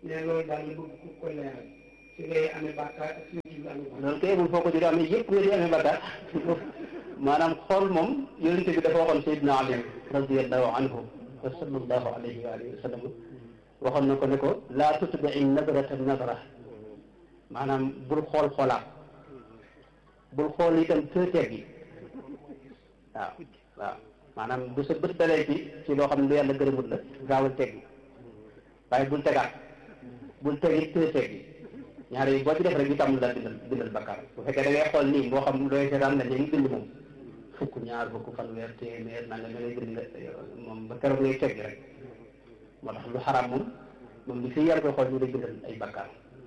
Speaker 3: ne loolu daal la bëgg ku ko leeral si ngay amee bàkkaar ak si ngay amee bàkkaar
Speaker 1: loolu kay amul foo ko jëlee amee yëpp nga di amee bakkaar maanaam xool moom yonent bi dafa waxoon Seydina Ali radiallahu anhu wa sallallahu alayhi wa alihi wa sallam waxoon na ko ne ko laa tutbii nadrata nadra maanaam bul xool xoolaat bul xool itam tëteeg yi waaw waaw maanaam bu sa bët dalee ci ci loo xam ne lu yàlla gërëmut la gaawal teg yi waaye bul tegaat bul teg it tëteeg yi ñaar yi boo ci def rek ñu tàmm la bindal bindal bakkaar bu fekkee da ngay xool nii boo xam looy seetaan la léegi bind moom fukk ñaar fukk fanweer téeméer nanga da ngay bind moom ba keroog ngay tegg rek moo tax lu xaraam moom moom li fi yar koy xool ñu lay bindal ay bakkaar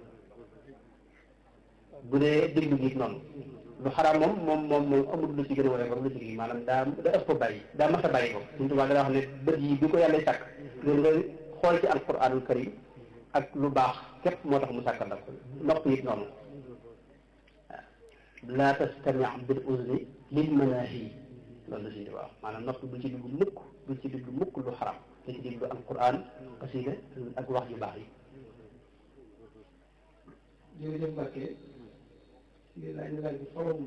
Speaker 1: bu dee diglu gi noonu lu xaraam moom moom moom moom amul lu ci gën a waree ko lu ci gi maanaam daa da ëpp bàyyi daa mas a bàyyi ko suñu tubaab dana wax ne bët yi bi ko yàlla sàkk loolu nga xool ci alquranul karim ak lu baax képp moo tax mu sàkkal la ko nopp it noonu laa tastami bil uzni lil manaahi loolu la suñu wax maanaam nopp bu ci dugg mukk bu ci dugg mukk lu xaram da ci déglu alquran xasida ak wax yu baax yi
Speaker 3: jërëjëf Mbacke lii laaj na laaj bi xorom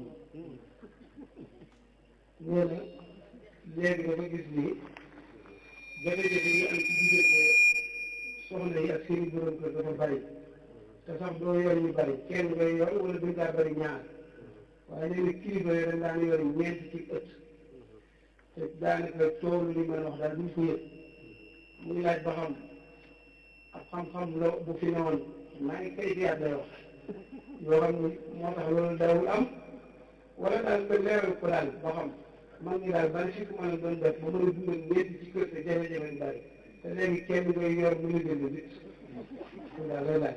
Speaker 3: nee na léegi dafa gis ni jafe-jafe yi am ci diggante soxna yi ak seen i borom kër dafa bari te sax doo yor ñu bari kenn ngay yor wala duñ daa bari ñaar waaye nee na kilifa yi dañ daan yor ñeent ci ëtt te daanaka toolu li mën a wax daal duñ ko yëg muy laaj ba xam ak xam-xam la bu fi newoon maa ngi kay fiyaat lay wax yoo xam ni moo tax loolu daawul am wala daal nga leeral ko daal ba xam man ngi daal ban si mën a doon def ba mën a dundal ñeent ci kër te jafe-jafe yu bari te léegi kenn ngay yor bu ñu jënd nit loolu daal lay laaj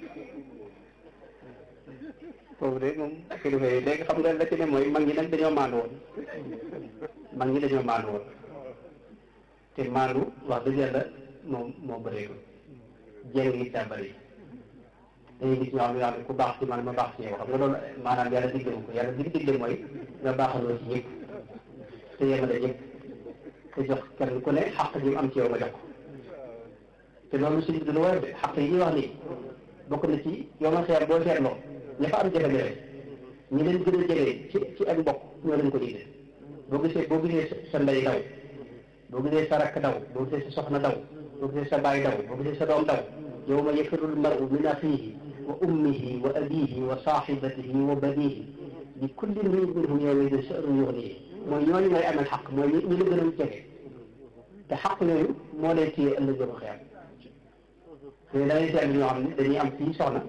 Speaker 1: foofu de moom kilifa yi léegi xam nga la ci ne mooy mag ñi nag dañoo maandu woon mag ñi dañoo maandu woon te maandu wax dëgg yàlla moom moo bëreegul jéng yi daa bëri dañuy gis ñoo xam ne yoo xam ne ku baax ci man ma baax ci yow xam nga loolu maanaam yàlla diglewu ko yàlla dig digle mooy nga baaxaloo ci ñëpp te yemale ñëpp te jox kenn ku ne xaq ji mu am ci yow nga jox ko te loolu suñu du lu war a de xaq yi ñuy wax nii bokk na ci yow ma xeer boo seetloo ña fa am jafe-jafe ñi leen gën a jege ci ci ak mbokk ñoo leen ko digle boo gisee boo gisee sa ndey daw boo gisee sa rakk daw boo gisee sa soxna daw boo gisee sa baay daw boo gisee sa doom daw yawma yafirru l-mar'u min axiihi wa ummihi wa abiihi wa saaxibatihi wa baniihi li kulli imri'in minhum yawma-idin sha'nun yughniihi mooy ñooñu ngay amel xaq mooy ñi la gën a jege te xaq yooyu moo lay téye ëllëg yow xeer te da ngay seetlu ñoo xam ne dañuy am fii soxna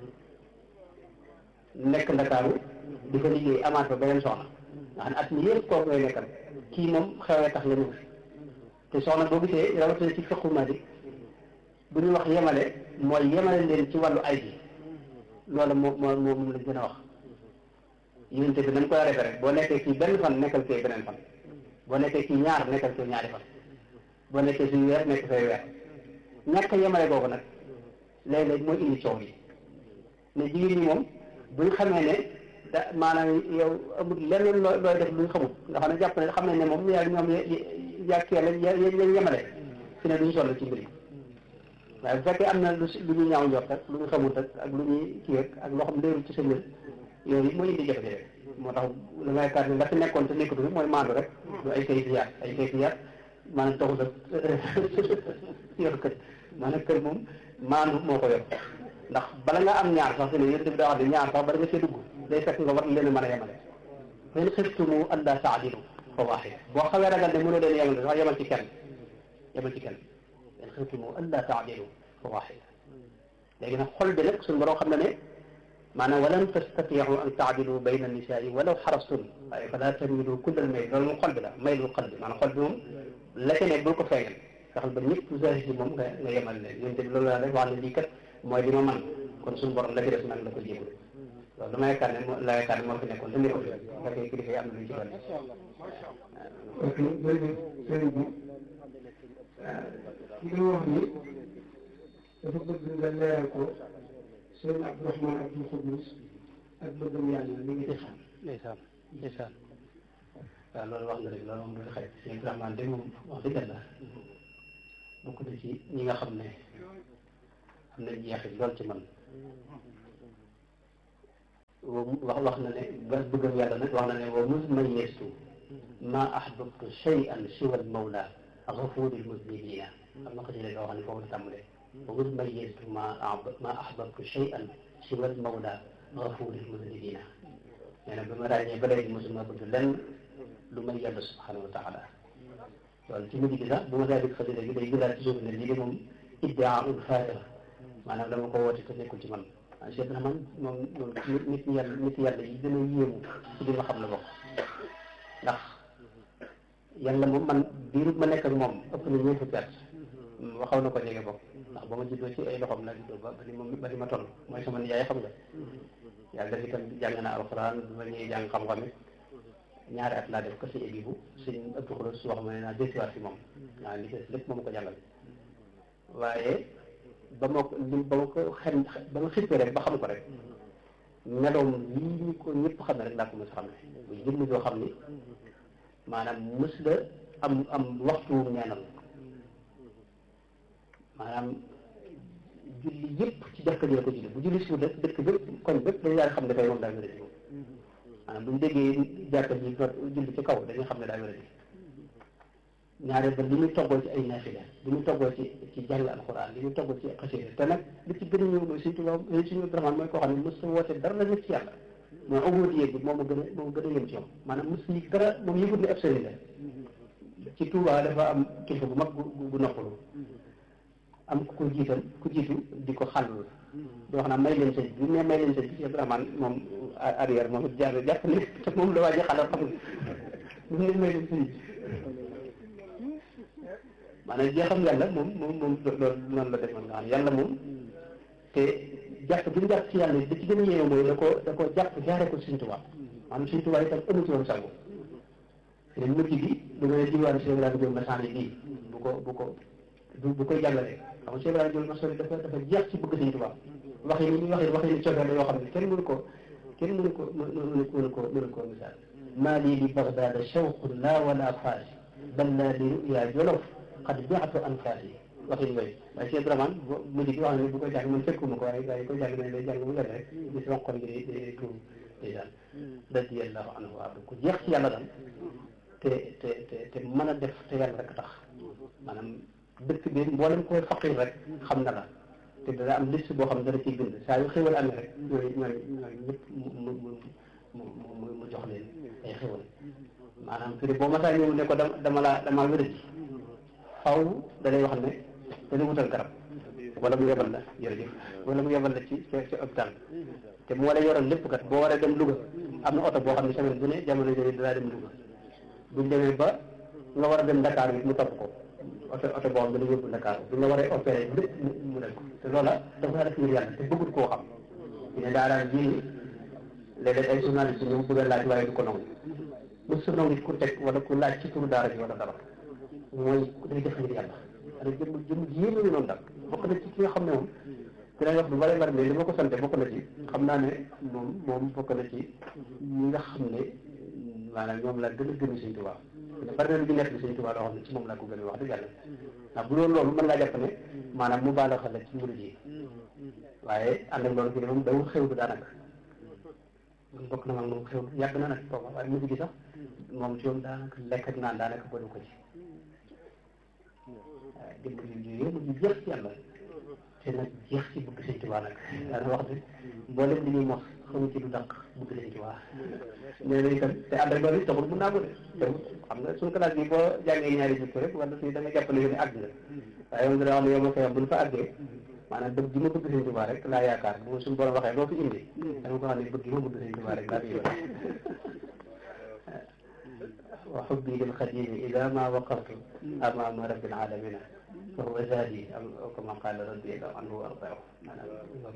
Speaker 1: nekk ndakaaru di fa liggéey amaat fa beneen soxna nga xam ne at mi yëpp kooku ngay nekkal kii moom xewee tax la ñu fi te soxna boo gisee rawatina ci fiqhu Maalik bu ñu wax yemale mooy yemale leen ci wàllu ay bi loolu moo moo moom lañ gën a wax yénte bi nañ koy refe rek boo nekkee ci benn fan nekkal fee beneen fan boo nekkee ci ñaar nekkal fee ñaari fan boo nekkee ci weer nekk fee weer ñàkk yemale googu nag léeg-léeg mooy indi coow yi ne jigéen ñi moom buñ xamee ne da maanaam yow amul lenn loo looy def luñ xamul nga xam ne jàpp ne xam nañ ne moom yaa ñoom yàkkee la yañ yemale fi ne duñ sonn ci mbir yi waaye bu fekkee am na lu lu ñuy ñaaw njort ak lu ñu xamut ak ak lu ñuy kii ak ak loo xam leerul ci sa mbir yooyu mooy indi jafe-jafe moo tax la may kaat ne la fi nekkoon te nekkatu fi mooy maandu rek du ay kayfiyaat ay kayfiyaat maanaam taxul ak yor kër maanaam kër moom maandu moo ko yor ndax bala nga am ñaar sax fi ne yéen bi daa wax ne ñaar sax bala nga see dugg day fekk nga war leen a mën a yemale fa in xiftumu allaa taadilu fa waahida boo xawee ragal ne mënoo leen yemale sax yemal ci kenn yemal ci kenn in xiftumu allaa taadilu fa waahida léegi nag xol bi nag suñu borom xam na ne maanaam walan tastatiu an taadilu bayna nisaai walaw xarastum waaye fala tamilu kullal mayl loolu moom xol bi la maylul qalbi maanaam xol bi moom la ca ne bul ko feeñal fexeel ba ñëpp zahir si moom nga nga yemal leen yéen tamit loolu laa rek wax ne lii kat mooy li ma man kon suñu borom la ci des nag la ko jégul loolu dama yaakaar ne moo la yaakaar ne moo fi nekkoon te nekkul fi fekkee kilifa yi am na lu ci doon
Speaker 3: ok jërëjëf sëriñ bi ki nga wax ni dafa bëgg nga leeral ko sëriñ Abdourahmane Abdoul Khoudous ak bëggam yàlla mi ngi def
Speaker 1: ndeysaan ndeysaan waaw loolu wax nga rek loolu moom du xëy sëriñ Abdourahmane de moom wax dëgg la bokk na ci ñi nga xam ne am na jeexit lool ci man wax wax na ne ba bëggam yàlla nag wax na ne wa mus mayyeestu ma ahbabtu shay'an siwa al-mawla ghafuri al-muznibina am na ko ci loo xam ne foofu la tàmbalee wa mus mayyeestu ma ma ahbabtu shay'an siwa al-mawla ghafuri al-muznibina nee na ba ma ràññee ba léegi mosuma bëgg lenn lu may yàlla subhanahu wa taala loolu ci mujj gi sax bu ma daal di xasida gi day gëlaat ci suuf ne lii de moom iddiaaul faatira maanaam dama ko woote te nekkul ci man ah Cheikh Rahman moom moom nit ñi yàlla nit yàlla yi gën a yéemu ci li ma xam la bokk ndax yàlla moom man biiru ma nekk ak moom ëpp na ñeent fukki at waxaw na ko jege bokk ndax ba ma juddoo ci ay loxoom laa juddoo ba ba ni ma ba ni ma toll mooy sama nijaay xam nga yàlla def itam jàng na alxuraan bi ma ñëwee jàng xam-xam it ñaari at laa def ko si ébi bu suñ ëpp xolo su wax ma ne naa desiwaat si moom naa li des lépp moom ko jàngal waaye ba ma ko li ba ma ko xem ba ma xippee rek ba xam ko rek meloom lii ñu ko ñëpp xam ne rek laa ko mos a xam ne muy jëmm joo xam ni maanaam mës la am am waxtu neenal maanaam julli yëpp ci jàkka ji la ko julli bu julli suuf dëkk dëkk bépp kon bépp dañu daal xam ne dafay moom daa wéradi moom maanaam bu ñu déggee jàkka ji not julli ci kaw dañuy xam ne daa wéradi ñaareel ba li muy toggoo ci ay naafila li muy toggoo ci ci jàng alxuraan li muy toggoo ci xasida te nag li ci gën a ñëw mooy suñu tubaab suñu Abdourahmane mooy koo xam ne mos sa woote dara la ñëpp ci yàlla mooy awóoti bi moom a gën a moom gën a yëm ci moom maanaam mos yi dara moom yëgut ne ab sëriñ la ci Touba dafa am kilifa bu mag gu gu noppalu am ku ko jiital ku jiitu di ko xàllul di wax naa may leen sëñ bi ne may leen sëñ bi Abdourahmane moom arrière moom it jaar jàpp ne te moom la waa ji xalal xam nga ne may leen sëñ bi maanaam jeexam yàlla moom moom moom loolu noonu la defoon nga xam yàlla moom te jàpp bi mu jàpp ci yàlla da ci gën a yéeme mooy da ko da ko jàpp jaaree ko Sëñ Tuubaa maanaam Sëñ Tuubaa itam amu ci woon sago te mujj gi bu nga diwaan Cheikh Ibrahima Diop Massaane bii bu ko bu ko bu koy jàngale xam nga Cheikh Ibrahima Diop Massaane dafa dafa jeex ci bëgg Sëñ Tuubaa wax yi ni ñuy wax yi wax yi ni cofeel la yoo xam ne kenn mënu ko kenn mënu ko mënu ko mënu ko mënu ko misaal maa lii li Bagdaada shawqun laa wala faas bal laa li ruyaa jolof xad jaxatu anfaas yi waxin yooyu waaye Cheikh Ibrahima mujj gi wax ne bu koy jàng man fekkuma ko waaye waaye koy jàng nañ lay jàng mu leen rek di sama xol gi di di tuur ndeysaan radiyallahu anhu wa ku jeex ci yàlla daal te te te te mën a def te yàlla rek tax maanaam dëkk bi mboolem ko faqir rek xam na la te dana am liste boo xam ne dana ciy bind saa yu xéwal amee rek ñooy ñooy ñooy ñëpp mu mu mu mu mu jox leen ay xéwal maanaam fii boo masaa ñëw ne ko dama dama la dama wéradi faw da lay wax ne dana wutal garab wala mu yebal la jërëjëf wala mu yebal la ci ci ci hôpital te mu war a yoroon lépp kat boo waree dem Louga am na oto boo xam ne semaine bu ne jamono jooju danaa dem Louga buñ demee ba nga war a dem Dakar bi mu topp ko oto oto boo xam ne dana yóbbu Dakar bu nga waree opéré lépp mu def ko te loola dafa def ngir yàlla te bëggul koo xam ñu ne daa daan ji léeg-léeg ay journaliste ñu bëgg a laaj waaye du ko nangu mu su nangu ku teg wala ku laaj ci turu daara bi wala dara mooy day def ngir yàlla ada jëm jëm yéeme ñu noonu daal bokk na ci ki nga xam ne moom dinañ wax lu bari bari mais li ma ko sante bokk na ci xam naa ne moom moom bokk na ci ñi nga xam ne maanaam ñoom la gën a gën Sëñ Tuubaa bari na lu ñu nekk bi Sëñ Tuubaa loo xam ne ci moom laa ko gën a wax dëgg yàlla ndax bu doon loolu mën ngaa jàpp ne maanaam mu baala xel ci murid yi waaye ànd ak loolu fi ne moom dawul xew du daanaka bokk na mag moom xew yàgg na nag booba waaye mujj gi sax moom ci moom daanaka lekk ak naan daanaka bëri ko ci waaw jëmm ji yëpp ñu jeex ci yàlla te nag jeex ci bëgg Sëñ Tuubaa nag daana wax ne mboolem li ñuy mos xamu ci du dàq bëgg Sëñ Tuubaa nee na itam te ànd ak loolu it taxul mun naa ko de te xam nga suñu classe bi boo jàngee ñaari jikko rek wala si da nga jàpp ne yow ne àgg nga waaye moom dana wax ne yow ma koy wax bu ñu fa àggee maanaam bëgg gi ma bëgg Sëñ Tuubaa rek laa yaakaar bu suñu borom waxee loo fi indi dama ko wax ne bëgg gi ma bëgg Sëñ Tuubaa rek laa fi yore wa xubbi lil xadimi ida ma waqaftu amama rabbil alamina fa huwa zadi aw kama qala radiyallahu anhu wa ardaahu maanaam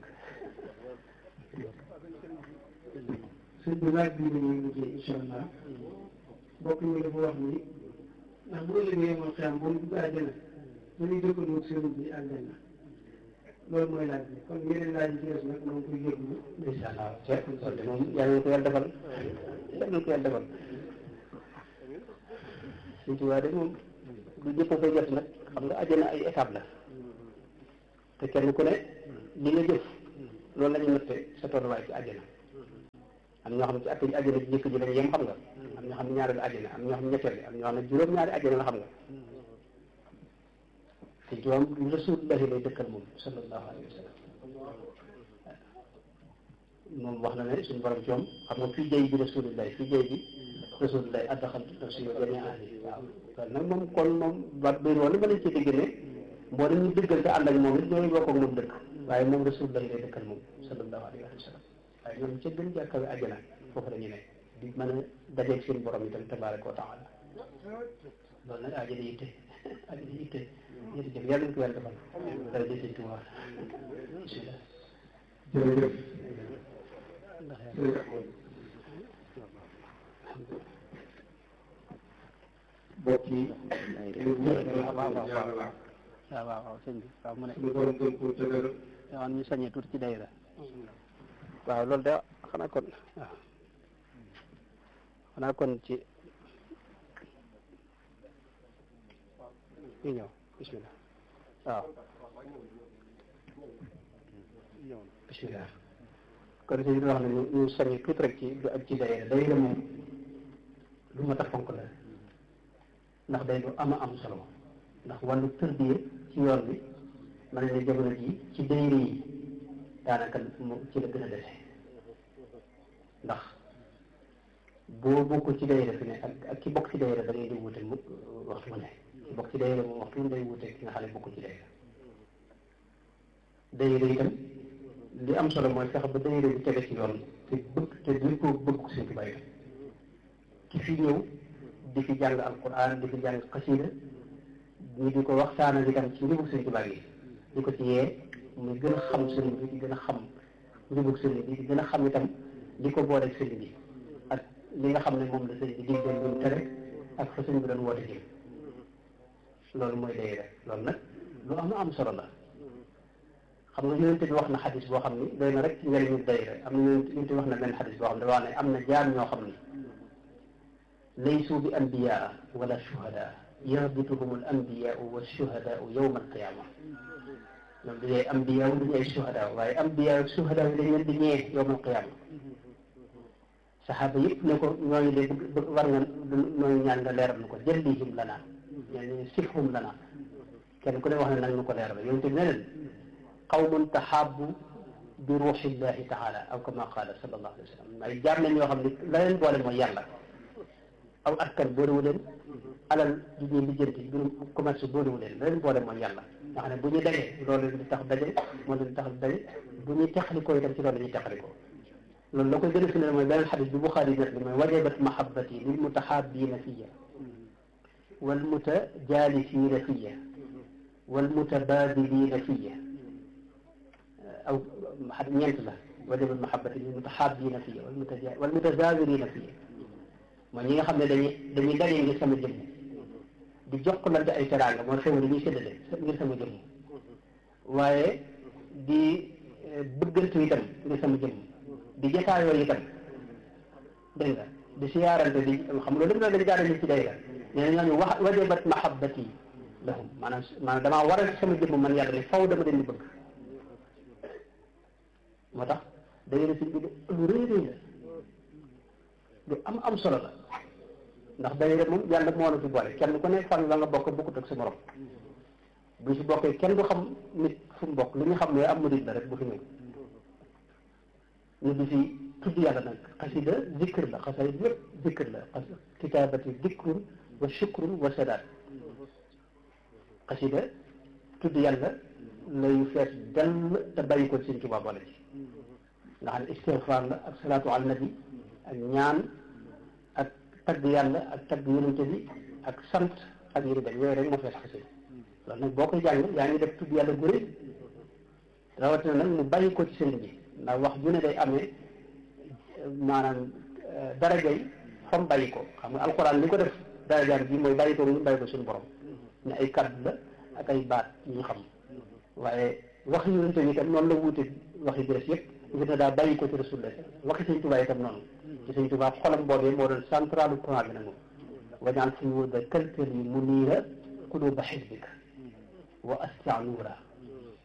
Speaker 3: sëñ bi laaj bii la ñuy mujjee incha allah mbokk mi dafa wax ni ndax bu ëllëgee moom xam bu ñu dugg àjjana dañuy dëkkandoo sëriñ bi àjjana loolu mooy laaj bi kon yeneen laaj yi ci des nag moom koy yëglu
Speaker 1: incha allah ceeb kon de moom yàlla na ko yàlla defal yàlla na ko yàlla defal Sëñ Tuubaa de moom du ñëpp a koy jot nag xam nga àjjana ay étape la te kenn ku ne li nga jëf loolu la ñu natte sa tolluwaay ci àjjana am ñoo xam ne ci at yi àjjana ji njëkk ji lañ yem xam nga am ñoo xam ne ñaareelu àjjana am ñoo xam ne ñetteel am ñoo xam ne juróom-ñaari àjjana la xam nga te joom rasulullahi lay dëkkal moom sallallahu alayhi wa sallam moom wax na ne suñu borom coom xam nga fii jëy bi rasulullahi fii jëy bi rasulullahi addaxal nafsi wa jamii ahli waaw kon nag moom kon moom ba biir woon ba lañ ci dégg ne mboolem ñu dëggal te ànd ak moom it ñooy bokk ak moom dëkk waaye moom rasulullahi lay dëkkal moom sallallahu alayhi wa sallam waaye ñoom ca gën jàkkawe àjjana foofu la ñu ne di mën a dajeeg seen borom itam tabaraka wa taala loolu nag àjjana yitte àjjana yitte jërëjëf yàlla nañu ko yàlla defal dara jël sëñ Tuubaa bismillah
Speaker 3: jërëjëf mbokk yi
Speaker 1: waaw waaw waaw sëñ bi waaw mu ne
Speaker 3: suñu borom gën koo tëgër
Speaker 1: waaw ñu sañee tuuti ci dayra waaw loolu de xanaa kon waaw xanaa kon ci ñu ñëw bismillah waaw bismillah kon sëñ bi wax na ñu ñu sañee tuuti rek ci ak ci dayra dayra moom lu ma tax fonk la ndax day lu ama am solo ndax wàllu tërbiye ci yoon bi mën ne jamono ji ci dayra yi daanaka mu ci la gën a dese ndax boo bokkul ci dayra fi ne ak ak ki bokk ci dayra da ngay di wute mu waxtu mu ne ki bokk ci dayra moom waxtu mu day wute ki nga xam ne bokkul ci dayra dayra itam li am solo mooy fexe ba dayra bi tege ci yoon te bëgg te duñ ko bëgg ko suñ tubaab itam ki fi ñëw di fi jàng alquran di fi jàng xasida ñu di ko waxtaanal itam ci njubug sëriñ Tuubaa yi di ko ci yee muy gën a xam sëriñ bi di gën a xam njubug sëriñ bi di gën a xam itam li ko booleeg sëriñ bi ak li nga xam ne moom la sëriñ bi diggoon lu mu tere ak fa sëriñ bi doon woote jëm loolu mooy dayra loolu nag lu am am solo la xam nga yonente bi wax na xadis boo xam ni doy na rek ci njëriñu dayra am na yonente bi wax na benn xadis boo xam ne dafa wax ne am na jaar ñoo xam ni laysu bi anbiyaa wala shuhadaa yahbituhum al anbiyaau wa shuhadaau yowma alqiyama ñoom du ñuy anbiyaa du ñuy shuhadaa waaye anbiyaa ak shuhadaa yi dañ leen di ñee yowma alqiyama saxaaba yëpp ne ko ñooñu de bëgg war nga ñooñu ñaan nga leeral na ko jëllihim lana ñooñu sifhum lana kenn ku ne wax ne nag ñu ko leeral yonente bi ne leen qawmun taxaabu bi ruuxillahi taala aw kama qaala sallallahu alayhi wa sallam ay jaar nañ yoo xam ne la leen boole mooy yàlla aw askan boolewu leen alal ji ñuy lijjanti mbirum commerce boolewu leen la leen boole mooy yàlla nga xam ne bu ñu dajee loolu leen di tax daje moo leen di tax daje bu ñuy teqalikoo itam ci loolu la ñuy teqalikoo loolu la koy gën a firndeel mooy beneen xadis bi Buxaari net li mooy wajabat mahabbati lil mutahabbiina fiya wal mutajaalisiina fiya wal mutabaadiliina fiya aw ñeent la wajabat mahabbati lil mutahabbiina fiya wal mutazaawiriina fiya mooy ñi nga xam ne dañuy dañuy daje ngir sama jëmm di jokkalante ay teraanga mooy xew dañuy séddale ngir sama jëmm waaye di bëggante itam ngir sama jëmm di jataayoo itam dégg nga di siyaarante di xam loolu lépp nag dañu jaarale ci day la nee na ñooñu wax wajabat mahabbati lahum maanaam maanaam damaa waral sama jëmm man yàlla ne faw dama leen di bëgg moo tax day la suñ bi lu rëy rëy la lu am am solo la ndax dayre moom yàlla moo la ci boole kenn ku ne fan la nga bokk bokkut ak sa morom bu si bokkee kenn du xam nit fu mu bokk li ñu xam ne am murid la rek bu fi ñëw ñu di fi tudd yàlla nag xasida zikr la xasida yëpp zikr la xas kitaabati dikrun wa shukrun wa sadaat xasida tudd yàlla lay fees dell te bàyyi ko Sëriñ Tuubaa boole ci nga xam ne istigfaar la ak salaatu ala nabi ak ñaan ak tagg yàlla ak tagg yonente bi ak sant ak yi di dem yooyu rek moo fees xasida loolu nag boo koy jàng yaa ngi def tudd yàlla guré rawatina nag mu bàyyi ko ci sëriñ bi ndax wax ju ne day amee maanaam darajay fam bàyyi ko xam nga alxuraan li ko def darajaam bi mooy bàyyi ko mu bàyyi ko suñu borom ne ay kàddu la ak ay baat yu ñu xam waaye wax yonente bi itam noonu la wuute waxi bi des yëpp ngir ne daa bàyyi ko ci rasulullah waxi sëñ Tuubaa itam noonu ci sëñ Tuubaa xolam boobee moo doon centralu plan bi nag moom wañaan suñu wóor da kalkër yi mu niira kuluba xisbika wa astia nuura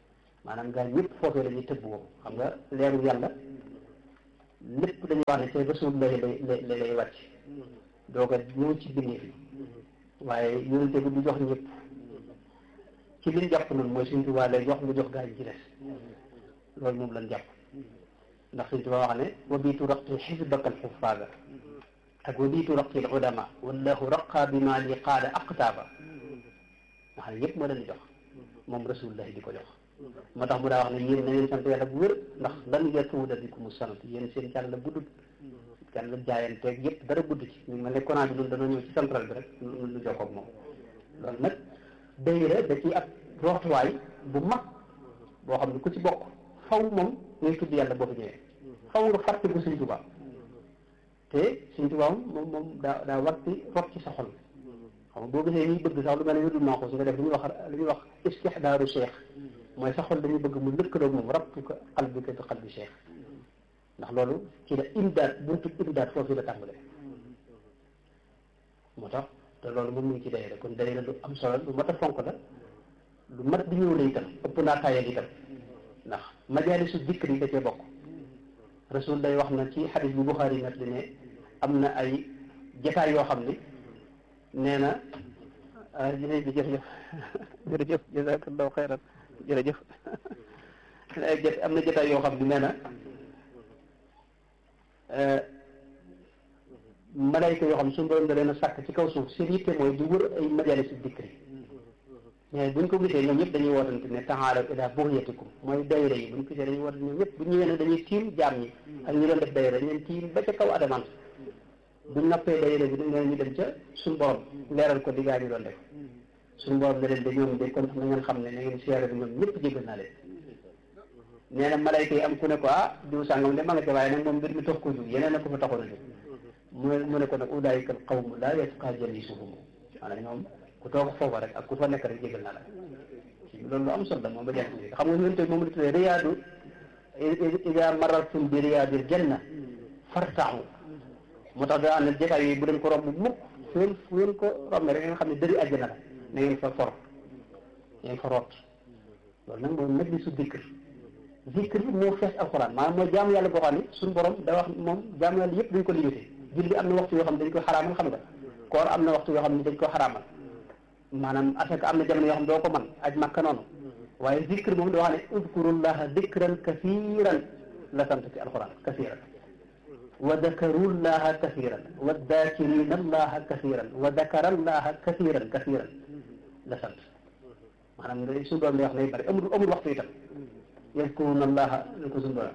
Speaker 1: maanaam gaa ñëpp foofee la ñuy tëbb moom xam nga leeru yàlla lépp dañuy wax ne c'est rasulullah lay lay lay wàcc doo ko ñëw ci biir fi waaye yonente bi du jox ñëpp ci liñ jàpp noonu mooy suñ tubaa lay jox nga jox gaa yi ci des loolu moom lañ jàpp ndax suñ tubaa wax ne wa biitu raqti xisbaka alxufaada ak wa biitu raqti al ulama wallahu raqa bi ma li qaada aqtaaba nga xam ne ñëpp moo leen di jox moom rasulullah di ko jox moo tax mu daa wax ne yéen na ngeen sant yàlla bu wér ndax lan yatuuda bikum sanat yéen seen càll la guddut càll la jaayanteeg yëpp dara gudd ci ñu mel ne konaa bi ñun dañoo ñëw ci central bi rek lu jokkoog moom loolu nag dayra da ci ab rootuwaay bu mag boo xam ne ku ci bokk faw moom ngay tudd yàlla boo fi ñëwee faw nga fàtte ko Sëñ Tuubaa te Sëñ Tuubaa moom moom daa daa war ci rot ci sa xol xam nga boo gisee ñuy bëgg sax lu mel ne wérdul maa ko su nga def lu ñuy wax lu ñuy wax istixdaaru cheikh mooy sa xol dañuy bëgg mu lëkkaloog moom rabtu ko xal bi ko bi xal bi cheikh ndax loolu ci la imdaad buntu imdaad foofu la tàmbalee moo tax te loolu moom mu ngi ci dayra kon dayra lu am solo lu mat a fonk la lu mat di ñëw la itam ëpp naa tayal itam ndax majaalisu dikr yi da cee bokk rasul day wax na ci xadis bu Buxaari nag di ne am na ay jataay yoo xam ne nee na jërëjëf jërëjëf jërëjëf jazakallahu xayran jërëjëf am na jataay yoo xam ne nee na malayka yoo xam ne suñu borom da leen a sàkk ci kaw suuf seen yitte mooy di wër ay majalis dikri mais buñ ko gisee ñoom ñëpp dañuy wootante ne taxaalaw ila buxyatikum mooy dayra yi buñ ko gisee dañuy wootante ñoom ñëpp bu ñëwee ne dañuy tiim jaam ñi ak ñu doon def dayra dañ leen tiim ba ca kaw adamaan buñ nappee dayra bi dañ leen ñu dem ca suñu borom leeral ko diggaa ñu doon def suñu borom da leen de ñoom de kon na ngeen xam ne na ngeen siyaare bi ñoom ñëpp jégal naa leen nee na malayka yi am ku ne ko ah diw sàngam de ma nga ca waaye nag moom mbir mi tax ko jóg yeneen na ko fa taxoon a jóg mu mu ne ko nag ulaayika al qawmu laa yasqa jalisuhum maanaam ñoom ku toog foofa rek ak ku fa nekk rek jégal naa la loolu lu am solo la moom ba jant bi xam nga ñun tey moom la tuddee riyaadu ida marartum bi riyaadil janna fartaxu moo tax daa am ne jotaay yooyu bu leen ko romb mukk fu ngeen fu ngeen ko rombe rek nga xam ne dëri àjjana la na ngeen fa for ngeen fa root loolu nag mooy majlisu dikr zikr bi moo fees alxuraan maanaam mooy jaamu yàlla boo xam ne suñu borom da wax moom jaamu yàlla yëpp dañ ko limité julli am na waxtu yoo xam ne dañ koy xaraamal xam nga koor am na waxtu yoo xam ne dañ koy xaraamal maanaam asaka am na jamono yoo xam ne doo ko mën aj makka noonu waaye zikr moom da wax ne udkurullaha dikran kasiran la sant ci alxuraan kasiran wa dakarullaha kasiran wa dakirina allaha kasiran wa dakarallaha kasiran kasiran la sant maanaam nga suñu doom wax nay bëri amul amul waxtu itam yadkuruna allaha ñu ko suñu doom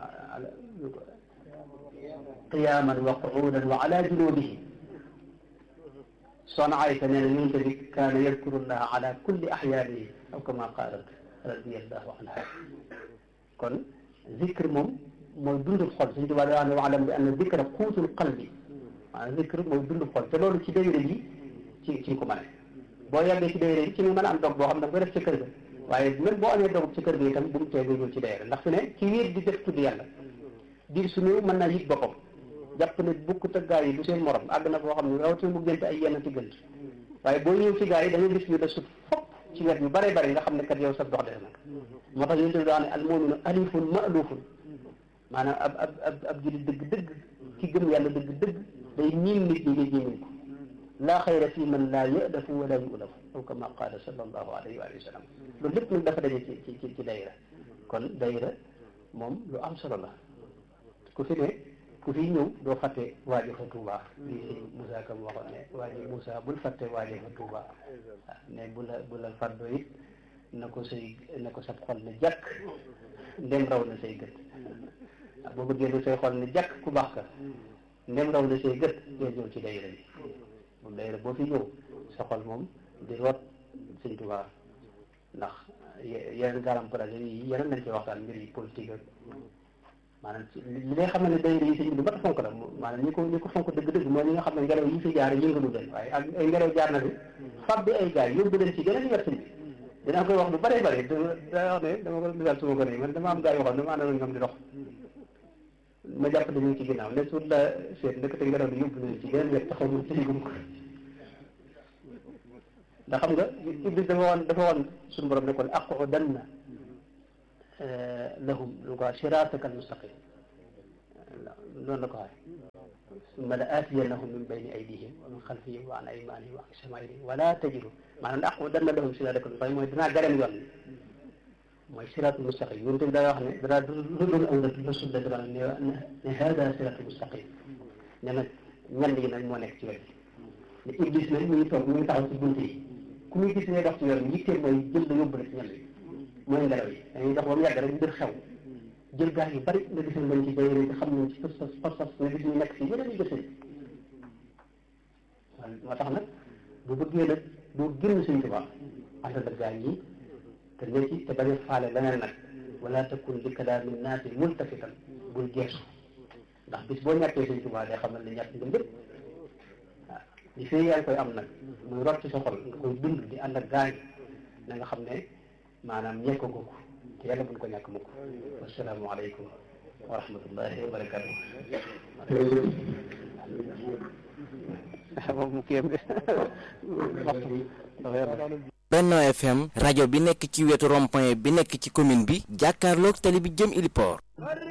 Speaker 1: qiyaman wa qu'udan wa ala junubihim soxna Aysa nee na yonent bi kaana yadkuru llaha ala kulli ahyaanihi aw kama qaalat radiyallahu anha kon zikr moom mooy dundul xol suñu tubaab daa ne waalam bi anna zikra quutul qalbi maanaam zikr mooy dundul xol te loolu ci dayre yi ci ci ko mën boo yàggee ci dayre yi ci nga mën a am dog boo xam ne da nga koy def ci kër ga waaye même boo amee dog ci kër ga itam bu mu tee nga ñëw ci dayre ndax fi ne ci wéet di def tudd yàlla diir su néew mën naa yëg boppam jàpp ne bukk te gaa yi du seen morom àgg na boo xam ne rawatina mu gënt ay yenn ci gënt waaye boo ñëw ci gaa yi da nga gis ñu da sut fopp ci wet yu bare bare nga xam ne kat yow sa dox def nag moo tax yéen tamit daa ne al muminu alifun ma'lufun maanaam ab ab ab ab jullit dëgg dëgg ki gëm yàlla dëgg dëgg day miin nit ñi ngay jéemin ko laa xayra fi man laa yadafu wala yulafu aw kama qaala sallallahu alayhi wa sallam loolu lépp nag dafa daje ci ci ci dayra kon dayra moom lu am solo la ku fi ne ku fi ñëw doo fàtte waajo fa Touba lii sëñ Moussa Kam waxoon ne waajo Moussa bul fàtte waajo fa Touba ne bu la bu la fàddoo it na ko say na ko sab xol ne jàkk ndem raw na say gët boo bëggee lu say xol ne jàkk ku baax ka ndem raw na say gët doo ñëw ci dayra bi moom dayra boo fi ñëw sa xol moom di root sëñ Touba ndax yeneen garam projet yi yeneen nañ ci waxtaan mbir yi politique ak maanaam li ngay xam ne dayra yi sëñ bi lu mat a fonk la maanaam ñi ko ñi ko fonk dëgg-dëgg mooy ñi nga xam ne ngelaw yi fi jaar yëngalu leen waaye ak ay ngelaw jaar na fi fab bi ay gaay yóbbu leen ci geneen wet sëñ bi dinaa koy wax lu bare bare daa wax ne dama ko misaal suma ko ne man dama am gaay yoo xam ne dama àndoon ñoom di dox ma jàpp dañu ci ginnaaw ne suut la seet ndekete ngelaw li yóbbu leen ci geneen wet taxaw mu ci gum ko ndax xam nga iblis dafa woon dafa woon suñu borom ne kon aqudanna lahum lu ko siraataka almustaqim loolu la ko waxee summa la aatiyannahum min bayni aydihim wa min xalfihim wa an aymanihim wa an shamailihim wala tajidu maanaam ndax danna lahum siraataka almustaqim mooy dinaa garem yoon mooy siraatul mustaqim yonent bi daa wax ne dara du doon aw nag rasul la dara ne ne hada siraatul mustaqim ne nag ñand yi nag moo nekk ci wet ne iblis nag mu ngi toog mu ngi taxaw ci bunt yi ku muy gis ne dox ci yoon yitteel mooy jël la yóbbu la ci ñand yi mooy ngelaw yi dañuy dox ba mu yàgg rek mbir xew jël gaal yu bari nga gis ne dañ ci bay te xam nañ ci pas pas pas nga gis ñu nekk si yeneen yu gësee waaw moo tax nag bu bëggee nag doo génn Sëñ Tuubaa ànd ak gaal yi te ne ci te bañ a faale leneen nag wala takun li kalaami naasi multafitan bul geesu ndax bis boo ñàkkee Sëñ Tuubaa day xamal ne ñàkk nga lépp waaw li fee yaa ngi koy am nag muy rot ci sa xol nga koy dund di ànd ak gaal na nga xam ne maanaam ñekk ko te yàlla buñ ko ñàkk mukk wasalaamaaleykum wa rahmatullahi wa barakatuh moom kii
Speaker 4: Benno FM rajo bi nekk ci wetu rond-point bi nekk ci commune bi jàkkaarloog tali bi jëm Iliport